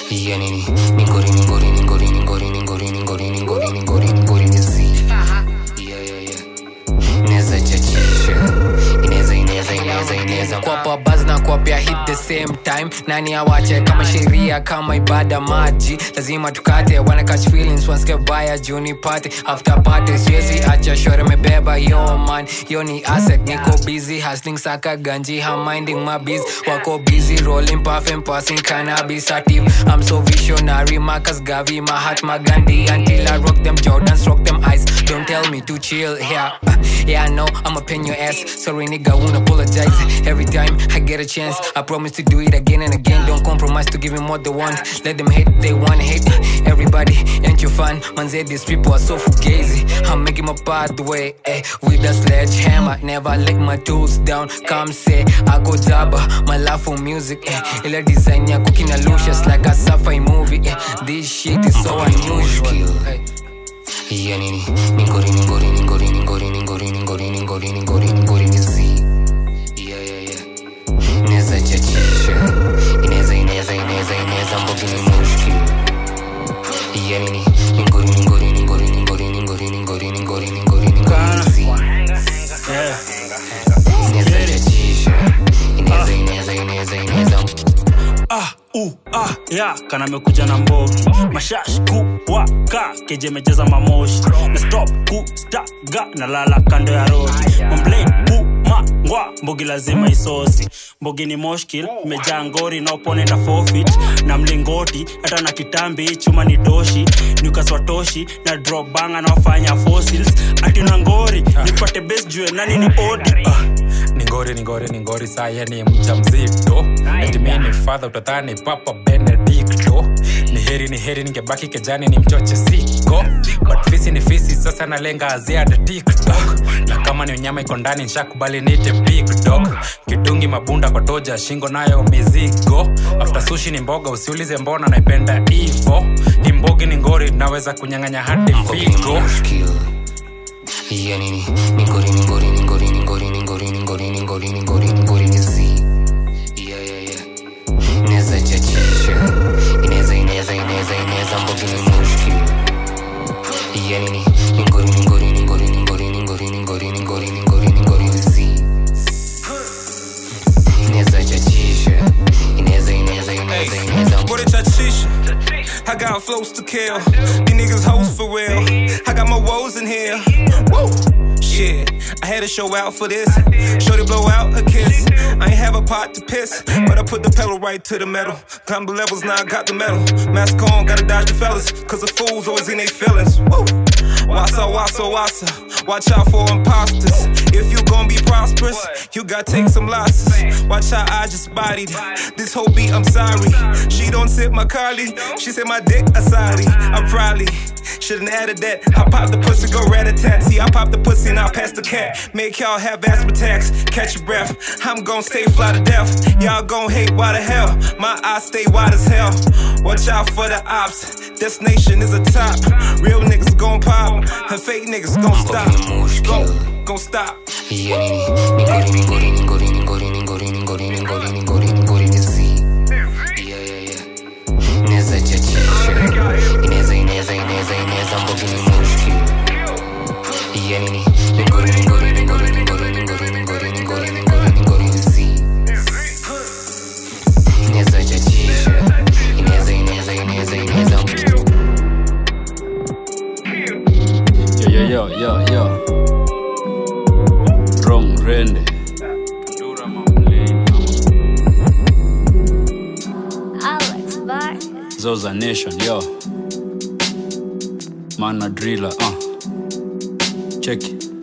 ya nini ningori ningori ningori ningori ningori ningori ningori ningori ningori nizi ya ya ya inaweza chachisha inaweza inaweza inaweza inaweza kwapa baz na kuapia hit the same time nani awache kama sheria kama ibada maji lazima tukate wana catch feelings wanske baya juni party after party siwezi acha shore mebeba yo man yo ni asset niko busy hustling saka ganji ha minding my biz wako busy rolling puff and passing cannabis active i'm so visionary marcus gavi my heart my gandhi until i rock them jordans rock them eyes don't tell me to chill yeah yeah i know i'ma pin your ass sorry nigga won't apologize every time i get a chance i promise to do it again and again don't compromise to give them what they want let them hate they want hate everybody ain't you fun man say these people are so fugazi i'm making my pathway eh, with a sledgehammer never let my tools down come say i go jabba my love for music eh, ila design ya kukina lucious like a sci-fi movie eh, this shit is so unusual eh. ya nini ningori ningori ningori ningori ningori ningori ningori ningori ningori nizi ya ya ya inaweza chachisha inaweza inaweza inaweza inaweza mbogi ni mushki ya nini ningori ningori ningori ningori ningori ningori ningori ningori ningori nizi inaweza chachisha inaweza inaweza inaweza inaweza ah, uh, ah, ya kana amekuja na mbogi mashash kuwaka kejemejeza mamoshi na stop kustaga na lala kando ya rodi mamblade kumangwa mbogi lazima isosi mbogi ni moshkil imejaa ngori naoponenda forfeit na mlingoti hata na kitambi chuma ni doshi nukaswatoshi na drop banga naofanya fossils ati na ngori nipate bes jue nani ni odi ah. ningori ningori ningori saye ni mja mzito etimini fadha utadhani papa benedikto ni heri ni heri ningebaki kejani ni mchoche siko but fisi ni fisi sasa nalenga aziada tiktok na kama ni unyama iko ndani nshakubali nite big dog kidungi mabunda kwa toja shingo nayo mizigo after sushi ni mboga usiulize mbona naipenda hivo imbogi ni ngori naweza kunyang'anya hadi figo ya nini ningori ningori ningori ningori ningori ningori ningori ningori ningori nizi ya ya ya inaweza chachisha inaweza inaweza inaweza inaweza mbogi ni mushki ya nini ningori ningori ningori ningori ningori ningori ningori ningori ningori nizi inaweza chachisha inaweza inaweza inaweza inaweza What a chachisha. I got flows to kill. These niggas hoes for real. I got my woes in here. Woo! Shit, I had to show out for this. Shorty blow out a kiss. I ain't have a pot to piss, but I put the pedal right to the metal. Climb the levels, now I got the metal. Mask on, gotta dodge the fellas, cause the fools always in their feelings. Woo! Wassa, wassa, wassa. Watch out for imposters. If you gon' be prosperous, you gotta take some losses. Watch how I just bodied this whole beat. I'm sorry. She don't sip my Carly. She said my dick asali. I probably shouldn't added that. I pop the pussy, go rat a tat. See, I pop the pussy and I pass the cat. Make y'all have asthma attacks. Catch your breath. I'm gon' stay fly to death. Y'all gon' hate why the hell. My eyes stay wide as hell. Watch out for the ops. Destination is a top. Real niggas gon' pop. And fake niggas gon' stop. Go, gon' stop. ya nini ningori ningori ningori ningori ningori ningori ningori ningori ningori nizi ya ya ya inaweza chachisha inaweza inaweza inaweza inaweza mbogi ni mushki ya nini ningori ningori ningori ningori ningori ningori ningori ningori ningori nizi inaweza chachisha inaweza inaweza inaweza inaweza yo yo yo yo yo wrong rende Alex Vargas. zoza nation yo mana driller uh. check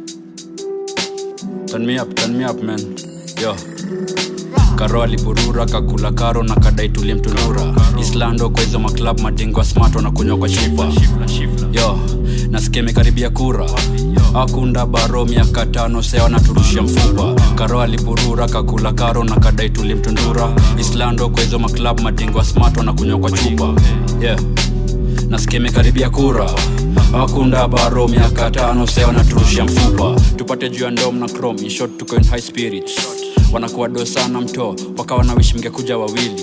turn me up turn me up man yo karo alipurura kakula karo na kadai tulie mtunura islando kwa hizo maklab madingwa smart wanakunywa kwa chupa yo nasikia imekaribia kura akunda baro miaka tano sea wanaturushia mfupa karo alipurura kakula karo na kadai tulie mtundura islando kwa hizo maklab madingwa smart wanakunywa kwa chupa yeah nasikia imekaribia kura akunda baro miaka tano sea wanaturushia mfupa tupate juu ya ndom na chrome in short tuko in high spirits wanakuwa do sana mto wakawa na wish mngekuja wawili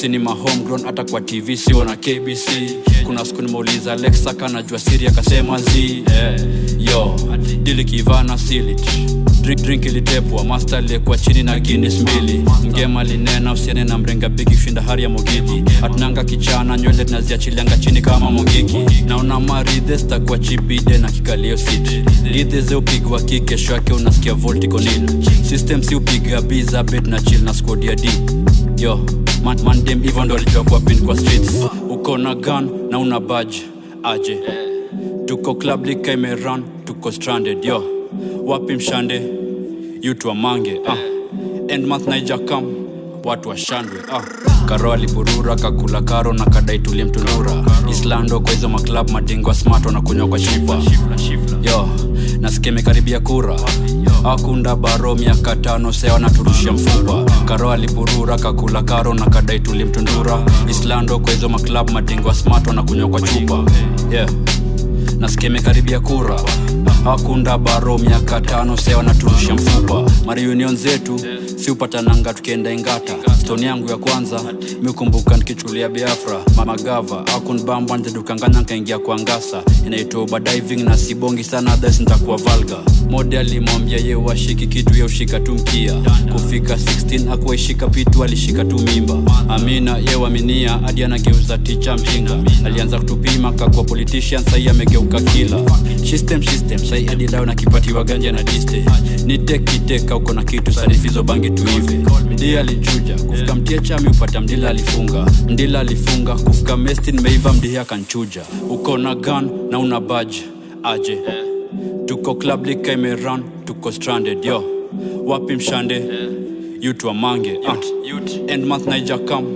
sini mahomegrown hata kwa tv sio na kbc kuna siku nimeuliza alexa kanajua siri akasema z yeah. yo dili kivana silit drink, drink ilitepwa master aliyekuwa chini na guinness mbili mgema linena usiene na mrenga bigi kushinda hari ya mogiki atunanga kichana nywele tunaziachilianga chini kama mogiki naona maridhe sitakuwa chipide na kikalio sit lidhe ze upigwa ki kesho yake unasikia volticonil system si upiga biza bed na chill na squad ya d yo man, man dem hivyo ndo alijua kuwa pin kwa streets uko na gun na una badge aje tuko club lika imeran tuko stranded yo wapi mshande yutu wamange ah. end month naija kam watu washandwe ah. karo aliburura kakula karo na kadai tulie mtundura islando kwa hizo maklab madingwa smart wanakunywa kwa shipa yo nasikia imekaribia kura akunda baro miaka tano sea wanaturushia mfupa karo aliburura kakula karo na kadai tulie mtundura islando kwa hizo maklab madingwa smart wanakunywa kwa chupa yeah nasikia imekaribia kura hakunda baro miaka tano sea wanaturusha mfupa mariunion zetu si upatananga tukienda ingata stoni yangu ya kwanza mikumbuka nikichulia biafra mamagava akunbamba nzedukanganya nkaingia kwa ngasa inaitwa uba diving na sibongi sana thas ntakuwa valga mode alimwambia ye washiki kitu ya ushika tu mkia kufika 16 akuwaishika pitu alishika tu mimba amina ye waminia hadi anageuza ticha mjinga alianza kutupima kakwa politician sahii amegeuka kila system system sai hadi lao na kipatiwa ganja na diste nitekiteka uko na kitu sarifizo bangi tuive mdia alichuja kufika mtia chami upata mdila alifunga mdila alifunga kufika mesti nimeiva mdia akanchuja uko na gun na una badge aje tuko club lika imeran tuko stranded yo wapi mshande yutu wamange ah. end month naija kam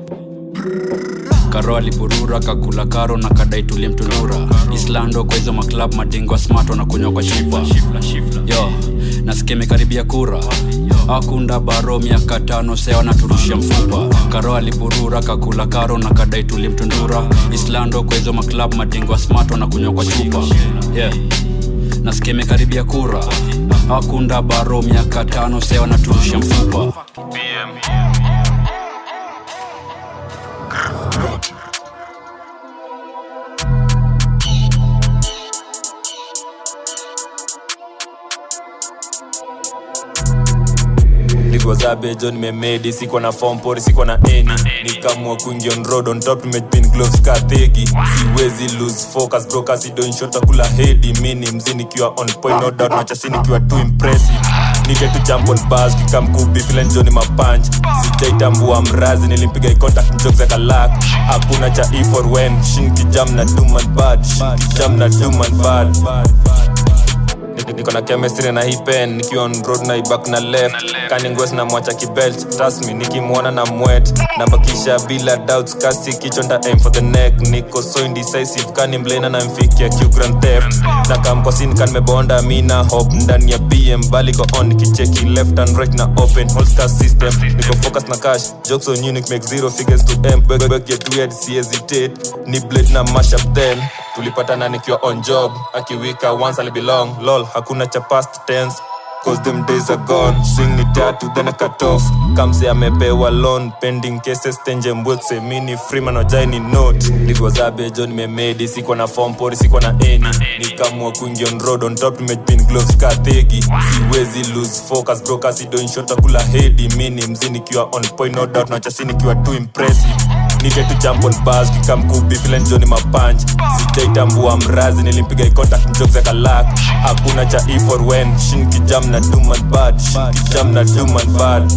karo aliburura kakula karo na kadai tulie mtundura islando kwa hizo maklab madingwa smart wanakunywa kwa shipa yo nasikia imekaribia kura akunda baro miaka tano sea wanaturushia mfupa karo aliburura kakula karo na kadai tulie mtundura islando kwa hizo maklab madingwa smart wanakunywa kwa chupa yeah nasikia imekaribia kura akunda baro miaka tano sea wanaturushia mfupa ligwazabe jo nimemedi siko na form pori siko na eni nikamua kuingia on road on top nimepin gloves ka thegi siwezi lose focus bro kasi don't shot kula hedi mini mzi nikiwa on point no doubt machasi nikiwa too impressive nige tu jump on bars kikamkubi vile njoni mapanch sijaitambua mrazi nilimpiga icontact jokes akalak hakuna cha e for when shin kijam na duman bad shin kijam na duman bad niko na chemistry na hii pen nikiwa on road na ibak na left kaningwes na mwacha kibelt rasmi nikimwona na mwet nabakisha bila doubts kasi kichonda aim for the neck niko so indecisive kani mlena na mfikia q grand theft na kamkosin kan mebonda mina hop ndani ya bm baliko on nikicheki left and right na open holster system niko focus na cash jokes on unique make zero figures to m beg get weird si hesitate ni blade na mash up then tulipatana nikiwa on job akiwika once ali belong lol hakuna cha past tense cause them days are gone swing ni tatu then I cut off kamse amepewa loan pending cases tenje mbwekse mini freeman wajaini note ligwazabe jo nimemedi sikuwa na form pori sikuwa na eni nikamua kuingia on road on top nimepin gloves ka thegi siwezi lose focus bro kasi don't shot kula hedi mini mzi nikiwa on point no doubt na chasi nikiwa too impressive nige tu jump on bars kikamkubi vile njoni mapanch sijaitambua mrazi nilimpiga icontact jokes akalak hakuna cha e for when shin kijam na duman bad shin kijam na duman bad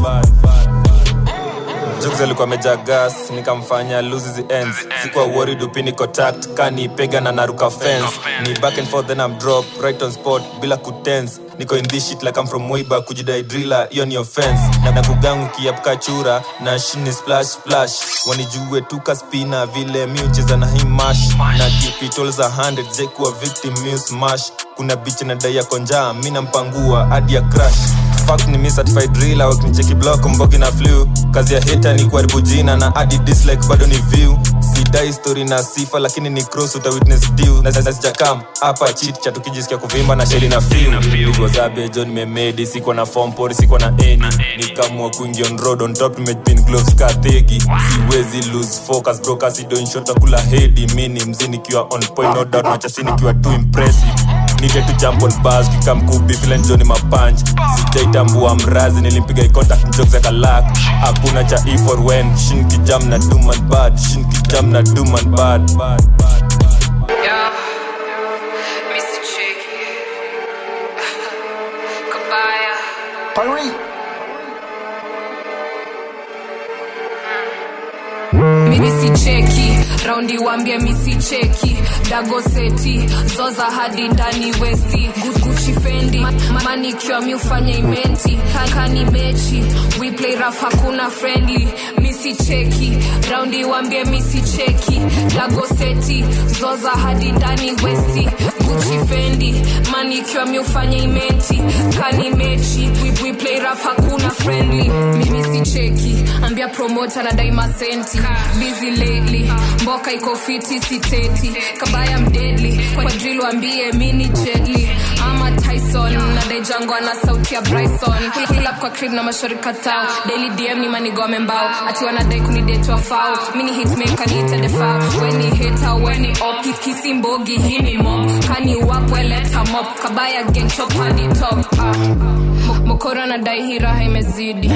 jokes alikuwa meja gas nikamfanya lose the ends sikuwa worried upini contact kani pega na naruka fence ni back and forth then I'm drop right on spot bila kutense niko in this shit like I'm from way back kujidai driller hiyo ni offense na na kugangu kiapka chura na shini splash splash wanijue tuka spina vile mi ucheza na hii mash na kipitol za 100 jaikuwa victim mi smash kuna bitch na dai ya konjaa mi nampangua hadi ya crash fact ni mi certified driller wakinicheki block mbogi na flu kazi ya heta ni kuharibu jina na adi dislike bado ni view sidai story na sifa lakini ni cross uta witness deal na sasa sijakam hapa chit cha tukijisikia kuvimba na sheli na feel it was a bejo nimemedi siko na form pori siko na eni nikamua kuingia on road on top nimepin gloves ka thegi siwezi lose focus bro kasi doing shot takula hedi mini mzi nikiwa on point no doubt machasi nikiwa too impressive nige tu jump on bars kikamkubi vile njoni mapanch sijaitambua mrazi nilimpiga ikontak mjokes akalak hakuna cha e for when shin kijam na duman bad shin kijam na duman bad Yeah, Mr. Chicky. Kabaya. Paris. misi cheki raundi wambie misi cheki dagoseti zoza hadi ndani westi Gu- guchi fendi Ma- manikiwa mi ufanye imenti kakani mechi we play raf hakuna friendly misi cheki raundi wambie misi cheki dagoseti zoza hadi ndani westi guchi fendi manikiwa mi ufanye imenti kani mechi we, we play raf hakuna friendly mimi si cheki ambia promota na daima senti busy lately mboka iko fiti siteti kabaya mdedli kwa drill wambie mini jedli ama tyson na dejangwa na sauti ya bryson Pull- pull up kwa crib na mashori katao daily dm ni manigome mbao ati wanadai kunidetwa fao mini hitmaker niite defao weni heta weni op kisi mbogi hii ni mob kani wapweleta mop kabaya gengchop hadi top ah. Mo- mokoro anadai hii raha imezidi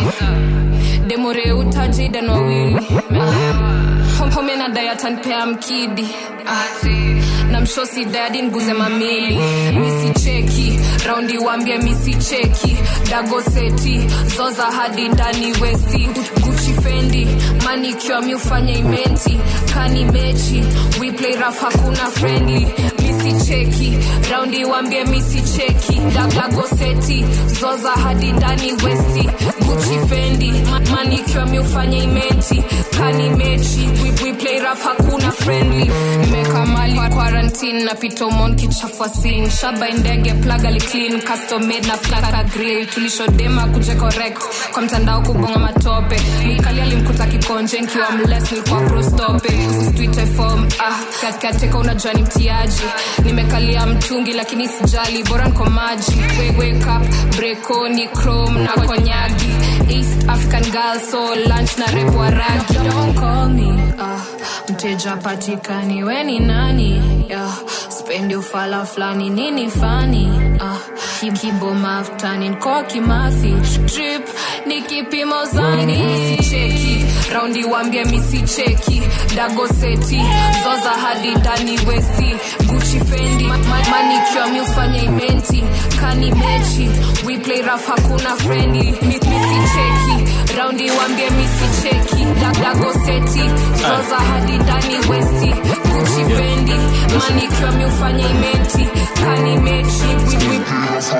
demore utajidan wawili Ah. home anadai atanpea mkidi Ah. na mshosi dadi nguze mamili misicheki raundi wambia misicheki dagoseti zoza hadi ndani westi guchi fendi manikiwa mi ufanye imenti kani mechi we play raf hakuna friendly misicheki raundi wambie misicheki dagoseti zoza hadi ndani westi guchi fendi Ma- manikiwa mi ufanye imenti kani mechi we, we play raf hakuna friendly nimeka mali quarantine na pitomon kichafua sin shaba indege plagali clean custom made na flaka grill tulishodema kuje correct kwa mtandao kubonga matope mikali alimkuta kikonje nkiwa mles nilikuwa prostope usitwite form ah katikateka unajua ni mtiaji nimekalia mtungi lakini sijali bora nko maji wake, wake up brekoni chrome na konyagi east african girl so lunch na repo ragi don't call me ah mteja patikani weni nani yeah. spendi ufala fulani nini fani ah. kibo maftani nko kimathi trip ni kipimo zani misicheki raundi wambie misicheki dagoseti zoza hadi ndani westi guchi fendi Ma- ma- manikiwa mi ufanye imenti kani mechi we play raf hakuna friendly Mi- misicheki raundi wambie misicheki Da- dagoseti zoza hadi ndani westi guchi fendi manikiwa mi ufanye imenti kani mechi we, we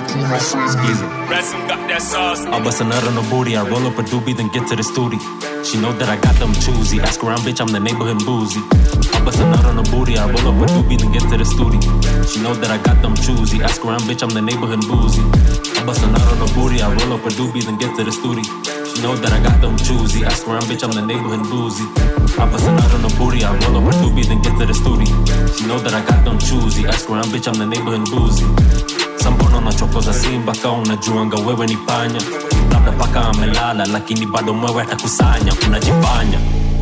I bust a nut on the booty, I roll up a doobie, then get to the studio. She know that I got them choosy. Ask around, bitch, I'm the neighborhood boozy. I bust a nut on the booty, I roll up a doobie, then get to the studio. She know that I got them choosy. Ask around, bitch, I'm the neighborhood boozy. I bust a nut on the booty, I roll up a doobie, then get to the studio. She know that I got them choosy. Ask around, bitch, I'm the neighborhood boozy. I bust a nut on the booty, I roll up a doobie, then get to the studio. She know that I got them choosy. Ask around, bitch, I'm the neighborhood boozy. sambono nachokoza simba ka unajuanga wewe ni panya labda paka amelala lakini bado mwewe atakusanya unajifanya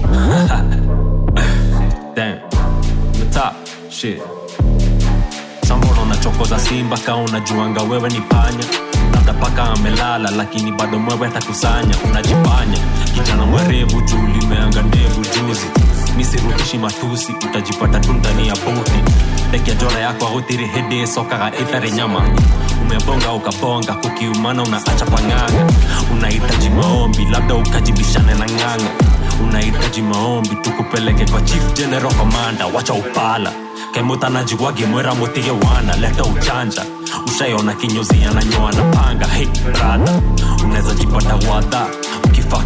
Damn. The top shit sambono unachokoza simba ka unajuanga wewe ni panya labda paka amelala lakini bado mwewe atakusanya unajifanya kijana mwerevu juu limeanga ndevu juzi misirudishi matusi utajipata tu ndani ya buti dekia jora yako agutiri hidi sokaga itare nyama umebonga ukabonga kukiumana unaacha pang'anga unahitaji maombi labda ukajibishane na ng'anga unahitaji maombi tukupeleke kwa chief general commander wacha upala kemutanaji wage mwera mutige wana leta uchanja ushaiona kinyozi ananyoa na panga hey brada unaweza jipata wadha ukifak na gedha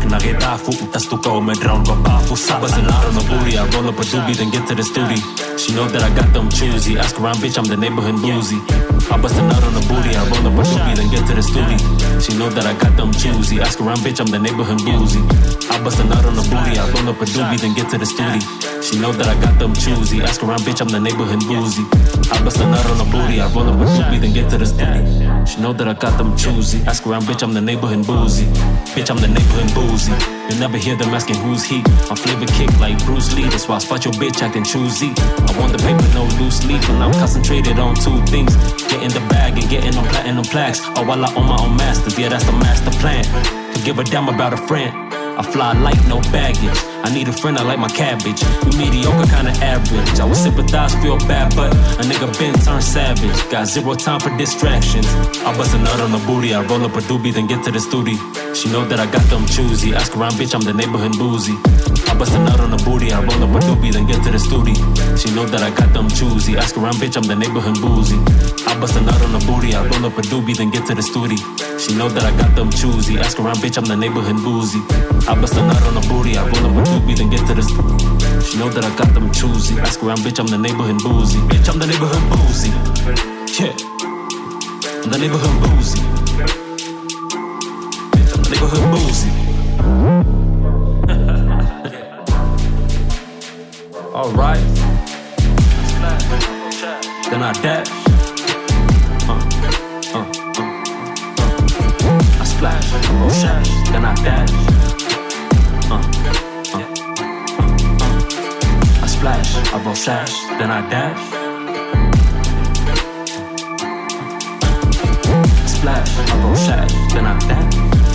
chafu utastuka umedrown kwa bafu Bustin' out on the booty I roll up a doobie then get to the studio she know that I got them choosy ask around bitch I'm the neighborhood boozy I bustin' out on the booty I roll up a doobie then get to the studio she know that I got them choosy ask around bitch I'm the neighborhood boozy I bustin' out on the booty I roll up a doobie then get to the studio she know that I got them choosy ask around bitch I'm the neighborhood boozy I bustin' out on the booty I roll up a doobie then get to the studio she know that I got them choosy ask around bitch I'm the neighborhood boozy bitch I'm the neighborhood boozy you never hear them asking who's he my flavor kick like Bruce Lee that's why I spot your bitch acting choosy I want the paper no loose leaf and I'm concentrated on two things getting the bag and getting on platinum plaques or while I own my own masters yeah that's the master plan to give a damn about a friend I fly light, no baggage. I need a friend, I like my cabbage. You mediocre, kinda average. I would sympathize, feel bad, but a nigga been turned savage. Got zero time for distractions. I bust a nut on the booty, I roll up a doobie, then get to the studio. She know that I got them choosy. Ask around, bitch, I'm the neighborhood boozy. I bust a nut on the booty, I roll up a doobie, then get to the studio. She know that I got them choosy. Ask around, bitch, I'm the neighborhood boozy. I bust a nut on the booty, I roll up a doobie, then get to the studio. She know that I got them choosy. Ask around, bitch, I'm the neighborhood boozy. I bust a nut on the booty, I roll up a doobie, then get to the studio. She know that I got them choosy. Ask around, bitch, I'm the neighborhood boozy. Bitch, I'm the neighborhood boozy. Yeah. I'm the neighborhood boozy. Bitch, I'm the neighborhood boozy. Alright. Then I dash. Uh, uh, uh, uh. I splash, oh shash, then I dash. Uh, uh, uh, uh. I splash, I roll sash, then I dash. Splash, I roll sash, then I dash.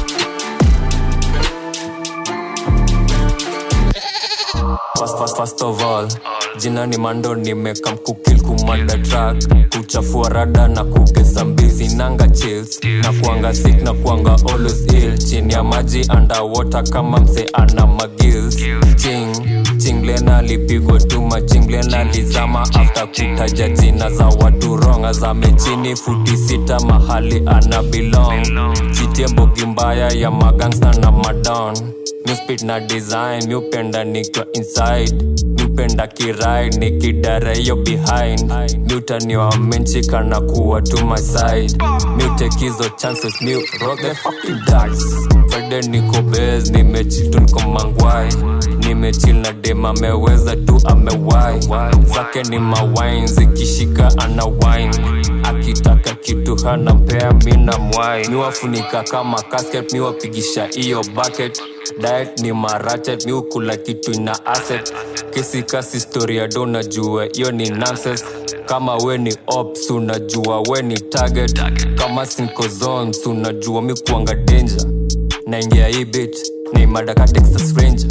First, first, first of all jina ni mando nimekam kukil kumanda track kuchafua rada na kugeza mbizi nanga chills na kuanga sick na kuanga always ill chini ya maji underwater kama mse ana magills ching chinglena alipigwa tuma chinglena alizama after kutaja jina za watu ronga zame chini futi sita mahali ana belong chitie mbogi mbaya ya magangsta na madon Newspit na design miupenda nikiwa inside miupenda kirai nikidara hiyo behind miutaniwa menchika na kuwa to my side miutake hizo chances miu roll the fucking dice Friday niko base nimechill tu niko mangwai nimechill na dem ameweza tu amewai zake ni mawine zikishika ana wine akitaka kitu hana mpea mina mwai miwafunika kama casket miwapigisha hiyo bucket diet ni marachet miukula kitu ina asset kesi kasi storia do najua hiyo ni nonsense kama we ni ops unajua we ni target kama sinko zones unajua mi kuanga danger naingia hii bit ni madaka texas ranger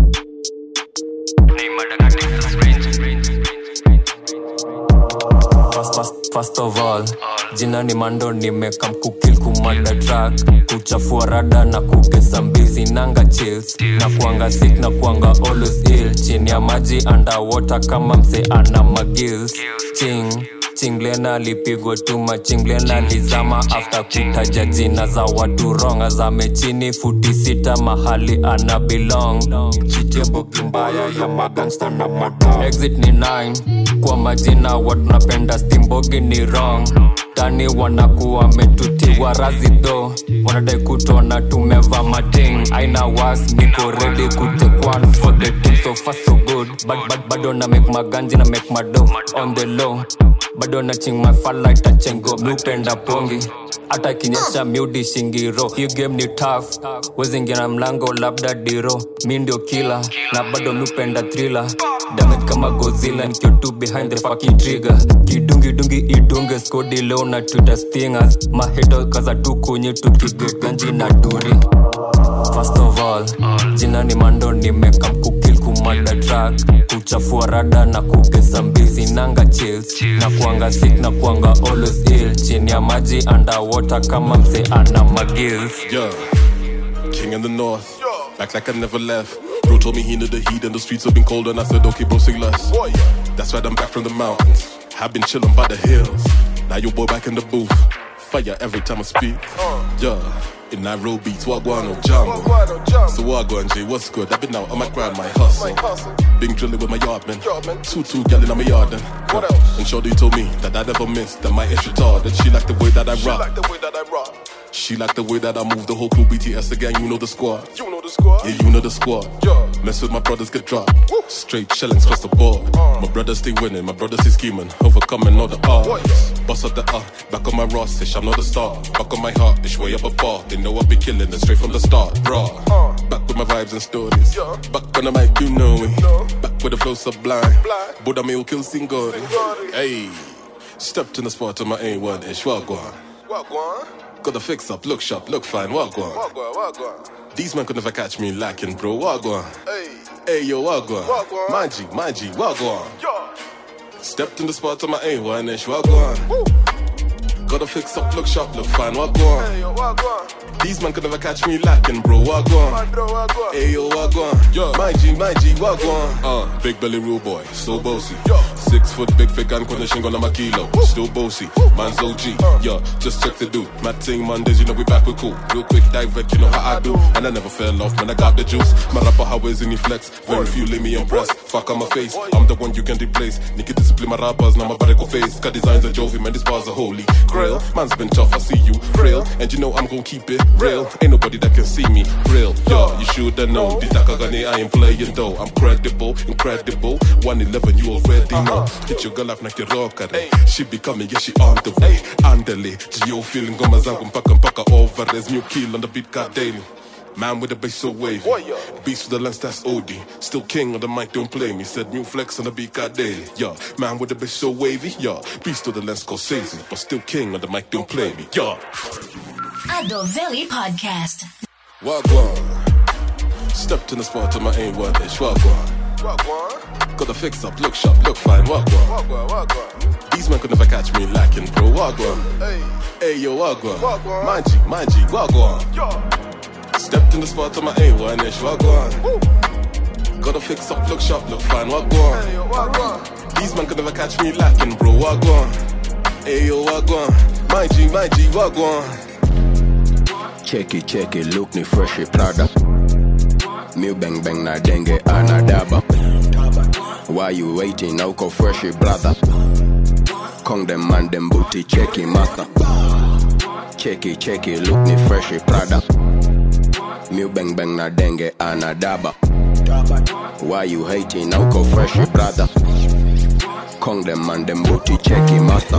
First, first, first of all jina ni mando nimekam kukil kumanda track kuchafua rada na kugeza mbizi nanga chills na kuanga sick na kuanga always ill chini ya maji underwater kama mse ana magills ching chinglena alipigwa tuma chinglena alizama after kutaja jina za watu ronga zame chini futi sita mahali ana belong chitiembogi mbaya ya magangsta na madon exit ni 9 kwa majina watu napenda stimbogi ni wrong tani wanakuwa metutiwa razi dho wanadai kutona tumeva mating aina was niko ready kutekwan for the team so far so good but, but, bado na make maganji na make mado on the low bado na ching my fala itachengo miupenda pongi hata kinyesha miudi shingiro hii game ni tough wezingia na mlango labda diro mi ndio kila na bado miupenda thriller damage kama gozilla nikio tu behind the fucking trigger kidungi dungi idunge skodi leo na twitter stingers maheto kaza tu kunyi tukigeganji na duri first of all jina ni mando nimekam kukil kumanda track kuchafua rada na kugeza mbizi nanga chills na kuanga sick na kuanga always ill chini ya maji underwater kama mse ana magills Yeah, king in the north, back like I never left. Bro told me he knew the heat and the streets have been cold, and I said, okay, bro, sing less. That's right, I'm back from the mountains. I've been chilling by the hills. Now your boy back in the booth. Fire every time I speak. Yeah, In Nairobi, to Wagwan or Jambo. So Wagwan J, what's good? I've been out on my grind, my hustle. Been drilling with my yard man. Two two gal in my yard then. What else? And Shorty told me that I never missed. That my ish retarded. She like the way that I rock. She like the way that I move the whole crew BTS again, you know the squad. You know the squad. Yeah, you know the squad. Yeah. Mess with my brothers get dropped. Straight shellings across the board. My brothers stay winning, my brothers stay scheming, overcoming all the odds. Bust up the uh, back on my Ross ish, I'm not a star. Back on my heart, ish way up a bar. They know I be killing it straight from the start, bruh. Back with my vibes and stories. Back on the mic, you know me. Back with the flow sublime. Buddha me will kill Singori. Hey, stepped in the spot on my A1 ish, wagwan. Wagwan. Got the fix up, look sharp, look fine, wagwan. Wagwan, wagwan. These men could never catch me lacking, bro. Wagwan. Hey. Hey, yo, wagwan. Wagwan. Manji, manji, wagwan. Yo. Stepped in the spot on my A1 ish, wagwan. Got the fix up, look sharp, look fine, wagwan. Hey, yo, wagwan. These men could never catch me lacking, bro. Wagwan. Man, bro, wagwan. Hey, yo, wagwan. Yo. My G, my G, wagwan. Uh, big belly real boy, so bossy. Yo. Six foot big fake and condition on my kilo. Still bossy, man's OG. Yo, just check the dude. Mad thing Mondays, you know we back with cool. Real quick dive you know how I do. And I never fell off, man, I got the juice. My rapper, how is in flex? Very few let me impress. Fuck on my face, I'm the one you can replace. Nigga discipline my rappers, now my body go face. Got designs of Jovi, man, these bars are holy. Grail, man's been tough, I see you. Frail, and you know I'm gonna keep it real. Ain't nobody that can see me. Real, yo, you shoulda know. The Takagane, I ain't playing though. I'm credible, incredible. 111, you already know. Get your girl off like your rocker. She be coming, yeah, she on the way. Andele, Gio feeling ngoma zangu mpaka mpaka over. There's new kill on the beat, god daily. Man with the bass so wavy. Beast with the lens, that's OD. Still king on the mic, don't play me. Said new flex on the beat, god daily. Yeah, man with the bass so wavy. Yeah, beast with the lens, Scorsese. But still king on the mic, don't play me. Yeah. Adovelli Podcast. Wagwan. Stepped in the spot on my A1 ish. Wagwan. Wagwan. Got the fix up, look sharp, look fine. Wagwan. Wagwan, wagwan. These men could never catch me lacking, bro. Wagwan. Hey. Hey, yo, Wagwan. Wagwan. Manji, manji, Wagwan. Yo. Stepped in the spot on my A1 ish. Wagwan. Got the fix up, look sharp, look fine. Wagwan. Hey, yo, wagwan. These men could never catch me lacking, bro. Wagwan. Hey, yo, Wagwan. Manji, manji, Wagwan. cheki cheki look ni freshi prada mi bang bang na denge anadaba why you waiting na uko freshi brother kong dem man dem booty cheki master cheki cheki look ni freshi prada mi bang bang na denge anadaba why you hating na uko freshi brother kong dem man dem booty cheki master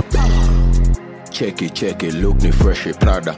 cheki cheki look ni freshi prada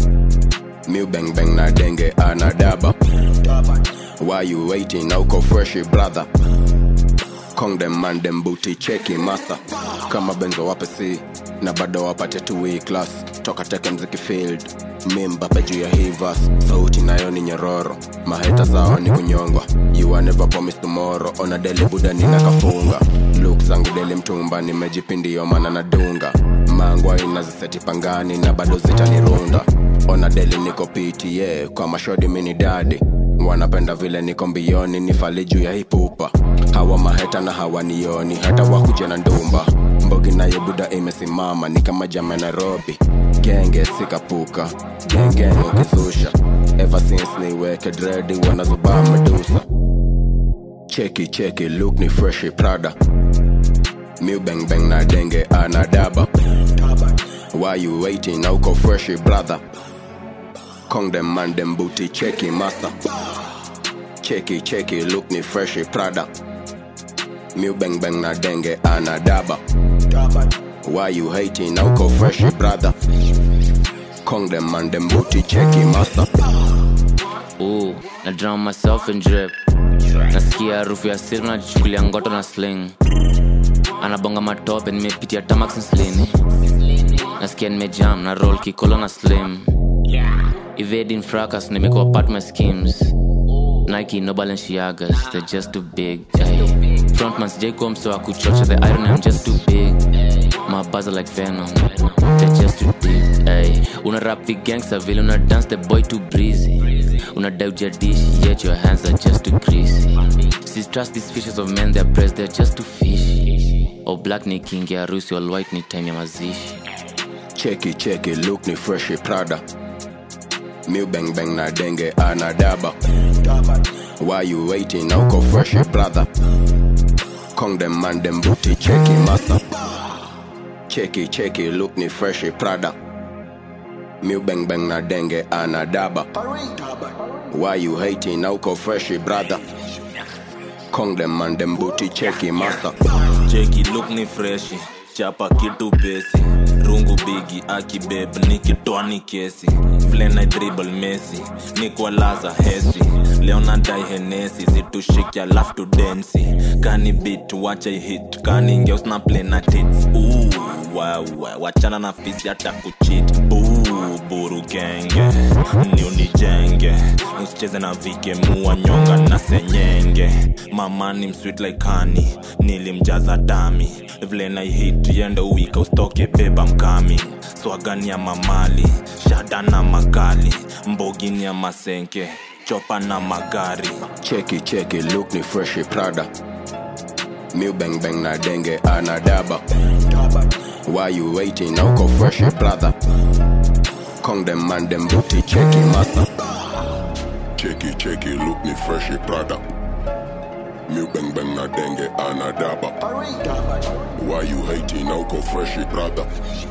mi bang bang na denge anadaba why you waiting na uko freshi brother kong dem man dem booty cheki master kama benzo wape si na bado wapate tu hii class toka teke mziki field mimbape juu ya hivas sauti nayo ni nyororo maheta sawa ni kunyongwa you are never promise tomorrow ona deli buda nina kafunga luk zangu deli mtumba nimejipindio mana nadunga mangwa inaziseti pangani na bado zitanirunda ona deli niko pta kwa mashodi mini dadi wanapenda vile niko mbioni nifali juu ya hipupa hawa maheta na hawanioni hata wakuja na ndumba mbogi nayo buda imesimama ni kama jama nairobi genge sikapuka gengeng ukizusha ever since niweke dredi wanazubaa medusa cheki cheki look ni freshi prada mi bang bang na denge anadaba why you waiting na uko freshi brother kong dem man dem booty cheki master cheki cheki look ni freshi prada mi bang bang na denge anadaba why you hating na uko freshi brother kong dem man dem booty cheki master Ooh, na drown myself in drip nasikia harufu ya siri najichukulia ngoto na sling anabonga matope nimepitia tamax nslini nasikia nimejam na roll kikolo na slim evading fracas nimekuwa part my schemes nike no balenciagas they're just too big ay. frontman sijai mso wa kuchocha the iron i'm just too big my buzz are like venom they're just too deep ay. una rap the gangster vile una dance the boy too breezy una doubt your dish yet your hands are just too greasy see trust these fishes of men their breasts they're just too fishy or black ni king ya harusi all white ni time ya mazishi cheki cheki look ni freshi prada Miu bang bang na denge anadaba Why you waiting now go fresh brother Kong them man them booty checky master Checky checky look ni fresh Prada Miu bang bang na denge anadaba Why you hating now go fresh brother Kong them man them booty checky master cheki look ni freshi chapa kitu pesi rungu bigi akibeb nikitoa ni kesi flena dribble mesi nikwalaza hesi leo nadai henesi zitushike alafu tudensi kani bit wacha hit kani ngeus na play na tits Ooh, wawa wachana na fisi hata kuchit Ooh, buru genge ni unijenge usicheze na vike mua nyonga na senyenge mama ni msweet like honey nilimjaza dami vile na hit yende uwika ustoke beba mkami swagani ya mamali shada na makali mbogini ya masenke chopa na magari Cheki cheki look ni fresh Prada Miu bang bang na denge anadaba Why you waiting now go fresh brother Kong them man them booty checky master Cheki cheki look ni fresh Prada Miu bang bang na denge anadaba Why you hating now go fresh brother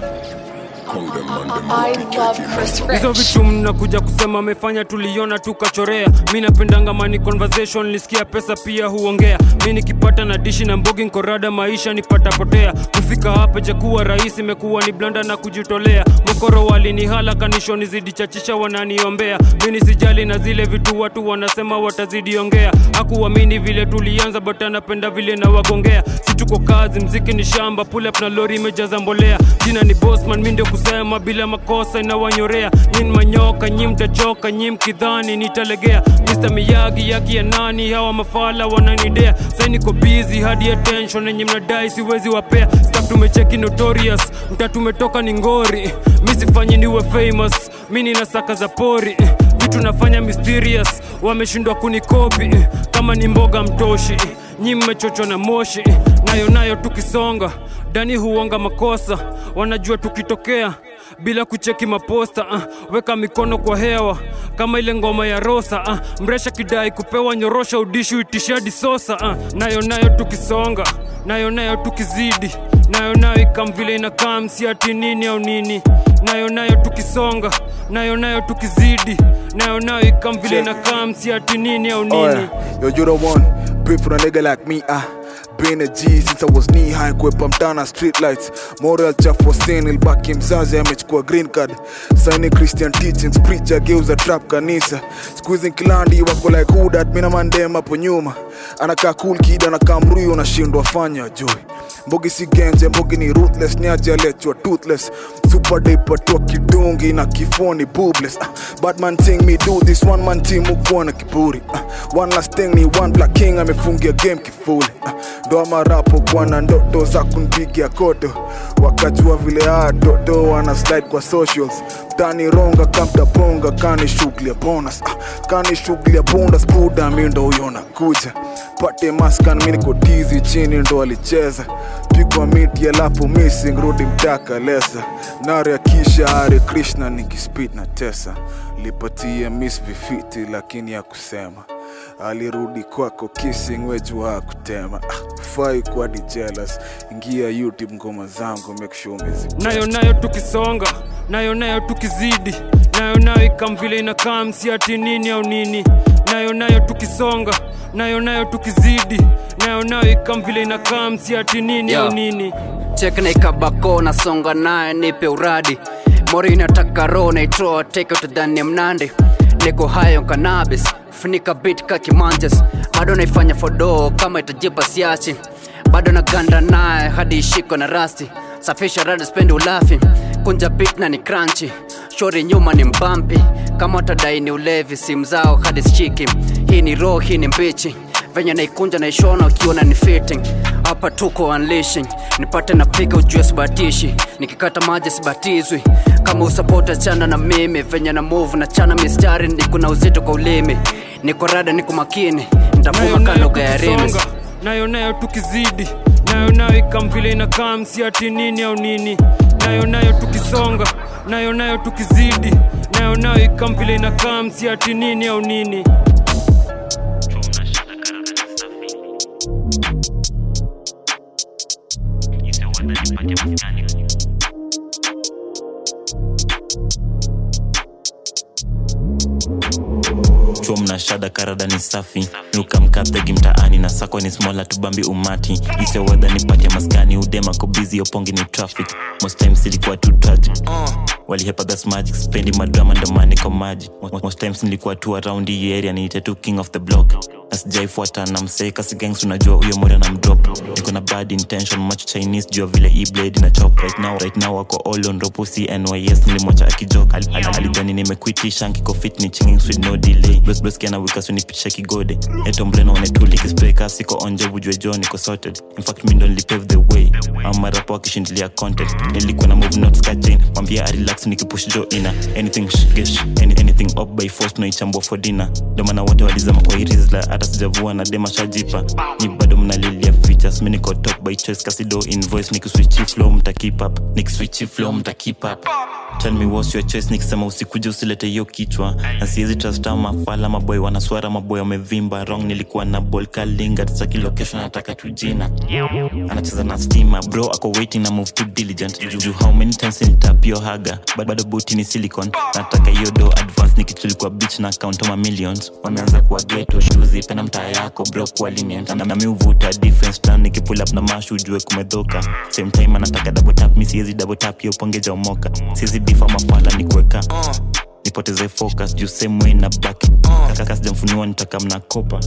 Kong them man them booty checky master hizo vitu mnakuja kusema amefanya tuliona tukachorea mi napendanga mani conversation nilisikia pesa pia huongea mi nikipata na dishi na mbogi nkorada maisha nipata potea kufika hapa jakuwa rahisi imekuwa ni blanda na kujitolea mokoro walinihala kanishoni zidi chachisha wananiombea mi nisijali na zile vitu watu wanasema watazidi ongea hakuamini vile tulianza but anapenda vile na wagongea si tuko kazi mziki ni shamba pull up na lori imejaza mbolea jina ni bosman mi ndio kusema bila makosa inawanyorea nyin manyoka nyi mtachoka nyi mkidhani nitalegea Mr. miyagi yaki ya nani hawa mafala wananidea sai niko busy hadi attention enye mnadai siwezi wapea staff tumecheki notorious mta tumetoka ni ngori mi sifanyi niwe famous mi nina saka za pori vitu nafanya mysterious wameshindwa kunikopi kama ni mboga mtoshi nyi mmechochwa na moshi nayo nayo tukisonga dani huonga makosa wanajua tukitokea bila kucheki maposta uh, weka mikono kwa hewa kama ile ngoma ya rosa uh, mresha kidai kupewa nyorosha udishu itishadi sosa uh, nayo nayo tukisonga nayo nayo tukizidi nayo nayo ikam vile inakaa msiati nini au nini nayo nayo tukisonga nayo nayo tukizidi nayo nayo ikam vile Check. inakaa msiati nini au Oh, nini yeah. Yo, you the one. Beef for a nigga like me, ah. Been a G since I was knee high kwepa mtana street lights moral chafu sin ilbaki mzazi amechukua green card saini christian teachings preacher geuza trap kanisa squeezing kilandi wako like who that mina mandem hapo nyuma anakaa cool kid anakaa mruyo unashindwa fanya joy mbogi si genje mbogi ni ruthless nyaji alechwa toothless super dipatwa kidungi na kifoni boobless ah, batman ting me do this one man team ukuwa na kiburi ah, one last thing ni one black king amefungia game kifuli ah, ndo marapo kuwa na ndoto za kunpigia koto wakajua vile aa toto wana slide kwa socials tani ronga kamtaponga kani shughuli ya bonus ah, kani shughuli ya bonus buda mi ndo huyo nakuja pate maskan mi niko tizi chini ndo alicheza pigwa miti alafu missing rudi mtaka lesa nare akisha hare krishna nikispit na tesa lipatia miss vifiti lakini ya kusema alirudi kwako kissing wejua hakutema ah, fai kuwa di jealous ingia youtube ngoma zangu make sure umezi nayo nayo tukisonga nayo nayo tukizidi nayo nayo ikam vile inakaa msiati nini au nini nayo nayo tukisonga nayo nayo tukizidi nayo nayo ikam vile inakaa msiati nini Yo. au nini chek na ikabako nasonga naye nipe uradi mori inataka roho naitoa teke utadhani ya mnandi niko hayo kanabis funika bit ka kimanjes bado naifanya fodoo kama itajipa siachi bado naganda naye hadi ishiko na rasti safisha rada spendi ulafi kunja bit na ni crunchy shori nyuma ni mbampi kama watadai ni ulevi simu zao hadi schiki hii ni roho hii ni mbichi venye naikunja naishona ukiona ni fitting hapa tuko unleashing nipate napiga ujue sibatishi nikikata maji sibatizwi kama usapota chana na mimi venye na move na chana mistari niko na uzito kwa ulimi niko rada niko makini nitavuma ka lugha ya remes tukisonga nayo nayo tukizidi nayo nayo ikam vile inakaa msiati nini au nini nayo nayo tukisonga nayo nayo tukizidi nayo nayo ikam vile inakaa msi ati nini au nini chuo mna shada karada ni safi nukamkaptegi mtaani na sako ni smola tubambi umati isewedha nipate maskani udema kobizi opongi ni traffic most times ilikuwa tu tragic walihepa gas magic spendi madrama ndomani kwa maji most times nilikuwa tu around hii area niite tu king of the block asijaifuata na mseka sigangs unajua huyo mora na mdrop niko na bad intention much chinese jua vile e blade na chop right now right now wako all on ropo cnys nilimwacha akijok Al- al- alijani nimekuitisha nkiko fit ni chinging with no delay bros bros kiana wika sunipitisha kigode eto mreno wanetuli kispray kasi siko onje bujwe jo niko sorted in fact mi ndo nilipave the way ama rapo akishindilia content nilikuwa na move not skachain mwambia arelax nikipush jo ina anything sh- gesh any, anything up by force tunaichambua for dinner ndo maana wote walizama kwa irizla hata sijavua na dema shajipa ni bado mnalilia features mi niko top by choice kasido invoice nikiswichi flow mta keep up nikiswichi flow mta keep up tell me what's your choice nikisema usikuje usilete hiyo kichwa na siwezi trust ama mafala maboy wanaswara maboy wamevimba wrong nilikuwa na ball kalinga tsaki location nataka tu jina anacheza na stima bro ako waiting na move too diligent Ju- ju how many times nilitap yo haga But bado buti ni silicon nataka hiyo do advance nikichulikuwa beach na account ama millions wameanza kuwa ghetto shuzi pena mtaa yako bro kuwa lenient na nami uvuta difference plan nikipull up na mashu ujue kumedhoka same time anataka double tap mi siwezi double tap hiyo pongeja umoka siwezi difa mafala ni kuweka nipoteze focus juu same way na back kaka sijamfuniwa nitaka mnakopa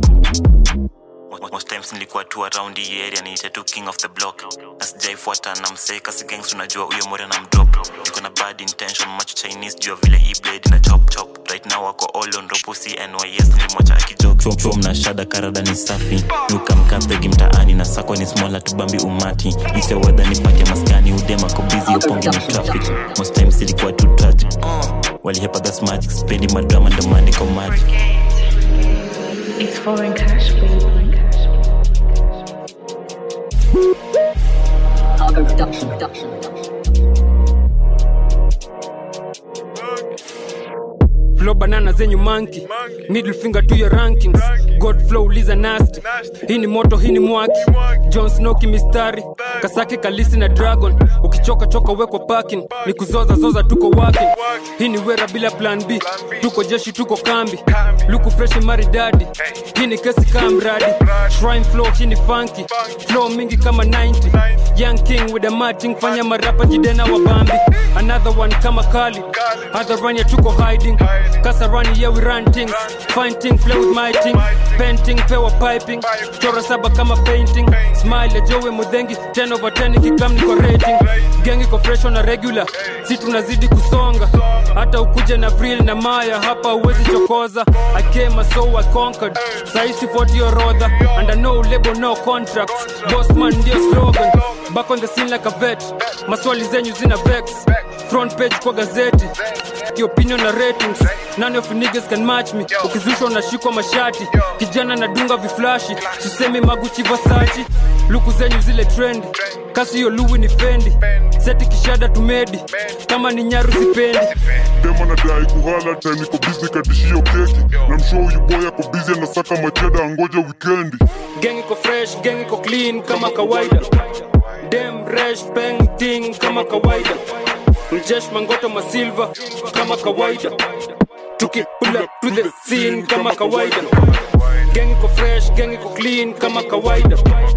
most times nilikuwa tu around hii area niite tu king of the block asijaifuata na mseka sigangs unajua huyo more na mdrop niko na bad intention much chinese jua vile e blade na chop chop right now wako all on ropo cnys nilimwacha akijok chuo mna shada karada ni safi nukamkapegi mtaani na sako ni smola tubambi umati isewedha nipate maskani udema kobizi upongi ni traffic most times ilikuwa tu tragic walihepa gas magic spendi madrama ndomani kwa maji It's foreign cash, baby. Algo Production. Production. flow banana zenyu manki middle finger to your rankings god flow uliza nasty hii ni moto hii ni mwaki john snow kimistari kasake kalisi na dragon ukichoka choka wekwa parking ni kuzoza zoza tuko wake hii ni wera bila plan b tuko jeshi tuko kambi luku freshi maridadi hii ni kesi kaa mradi shrine flow hii ni funky flow mingi kama 90 young king with a matching fanya marapa jidena wa bambi another one kama kali hadharani tuko hiding kasarani yeah we run things fine thing play with my thing painting pewa piping chora saba kama painting smile ya jowe mudhengi 10 over 10 ikikam niko rating gengi ko fresh on a regular si tunazidi kusonga hata ukuje na vril na maya hapa uwezi chokoza i came so i conquered saisi 40 orodha and I know label no contracts boss man ndio slogan back on the scene like a vet maswali zenyu zina vex front page kwa gazeti kiopinion na ratings none of you niggas can match me ukizushwa unashikwa mashati kijana nadunga viflashi sisemi maguchi vasachi luku zenyu zile trend kasi hiyo luwi ni fendi seti kishada tumedi kama ni nyaru sipendi dema nadai kuhala time niko bizi katishio keki na mshow huyu boy ako bizi anasaka macheda angoja wikendi gang iko fresh gang iko clean kama kawaida dem resh bang ting kama kawaida mjesh mangoto masilva kama kawaida tuki pull up to the scene kama kawaida gang iko fresh gang iko clean kama kawaida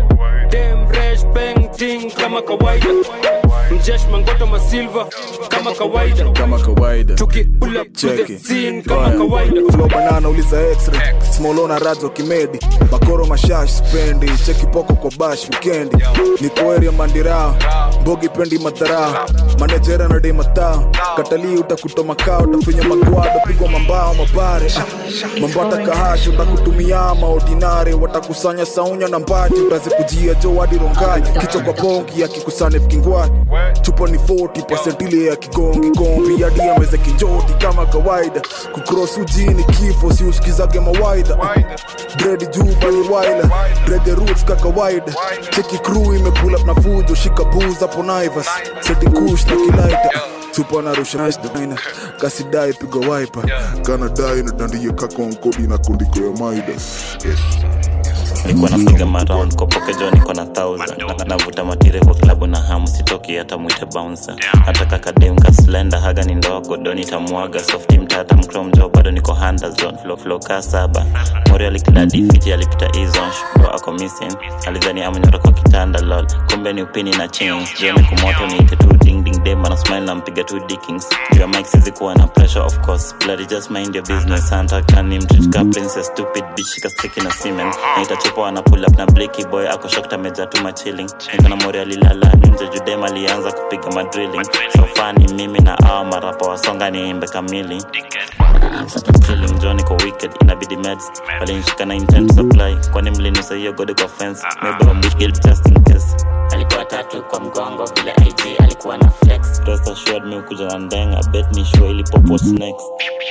dem resh bang ting kama kawaida mjesh mangoto masilva kama kawaida kama kawaida tuki pull up to the Cheki. scene kama kawaida flow banana uliza x-ray smolo na radzo kimedi makoro mashash spendi cheki poko kwa bash wikendi niko area mandira mbogi pendi madhara manejera na dei mataa katalii utakuta makao utafinya magwado pigwa mambao mabare ah, mambata kahashi utakutumia maordinare watakusanya saunya na mbati utazikujia jo hadi rongai kichwa kwa pongi akikusanya vikingwati chupa ni 40 ile ya kigongi kombi hadi ameze kinjoti kama kawaida kukros ujini kifo si usikizage mawaida dredi juba ni waila drege roots ka kawaida cheki crew imepula na fujo shika booze hapo naivas seti kush na kilaita supa narusha dina kasidai piga waipa kana dai na dandie kaka wankodi na kundiko ya maidas nilikuwa napiga maround kwa pokejo niko na thousand Na- navuta matire kwa klabu na hamu sitoki hata mwite bouncer hata kakadem kaslenda haga ni ndogo do nitamwaga softi mtata mkromjo bado niko handazon flow flow ka saba mori alikiladi fiti alipita izon bro ako missing alidhani amenyora kwa kitanda lol kumbe ni upini na chains jioni kumoto niite tu ding ding dem ana smile na mpiga tu dickings juu ya mic sizi kuwa na pressure of course bloody just mind your business santa kani mtritka princess stupid bitch kastiki na semen naitachupa ana pull up na blicky boy ako shocked ameja tu machilling niko na mori alilala nje judem alianza kupiga madrilling so fani mimi na awa marapa wasonga niimbe kamili Feeling John iko wicked inabidi meds walinishika na intent supply kwani mlinusa hiyo gode kwa fence maybe I'm wicked just in case alikuwa tatu kwa mgongo vile IG alikuwa na flex rest assured me ukuja na ndenga bet ni sure ili pop what's next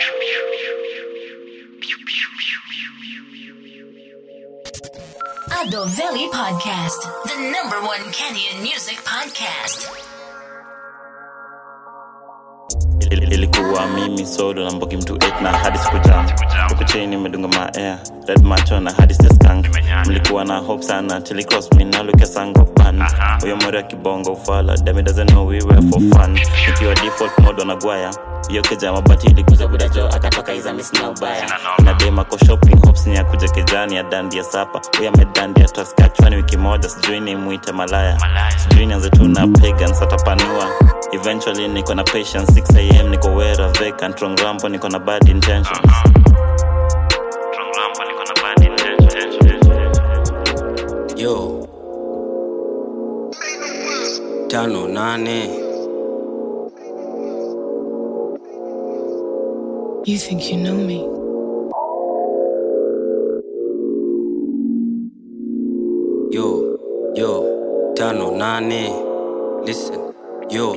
Ado Valley Podcast, the number one Kenyan music podcast. Il- ilikuwa mimi solo na mbogi mtu 8 na hadi sikujam huku chini imedunga maair red macho na hadi seskank mlikuwa na hope sana tilicross me nalukesango pan huyo mori ya kibongo ufala demi doesn't know we were for fun ikiwa default mode wanagwaya hiyo keja mabati ilikuza budajo akatoka izamis na ubaya na dema ko shopping hopes ni ya kuja kejani ya dandi ya sapa huyo amedandia toskachwani wiki moja sijui ni mwite malaya sijui nianze tu na pagans atapanua eventually niko na patience 6am niko wera vacant trongampo niko na bad intentions Trongampo niko na bad intentions. yo tano nane You think you know me? yo yo tano nane listen yo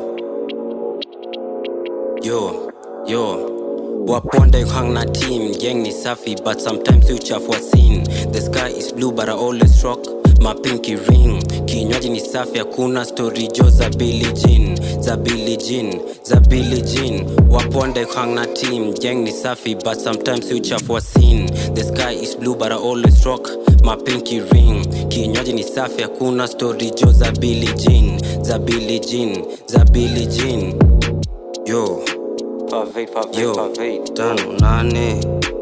yo yo waponda you hang na team gang ni safi but sometimes you chafua scene the sky is blue but i always rock my pinky ring kinywaji ni safi hakuna story jo za Billie Jean za Billie Jean za Billie Jean waponda you hang na team gang ni safi but sometimes you chafua scene the sky is blue but i always rock my pinky ring kinywaji ni safi hakuna story jo za Billie Jean za Billie Jean za Billie Jean yo yo tano nane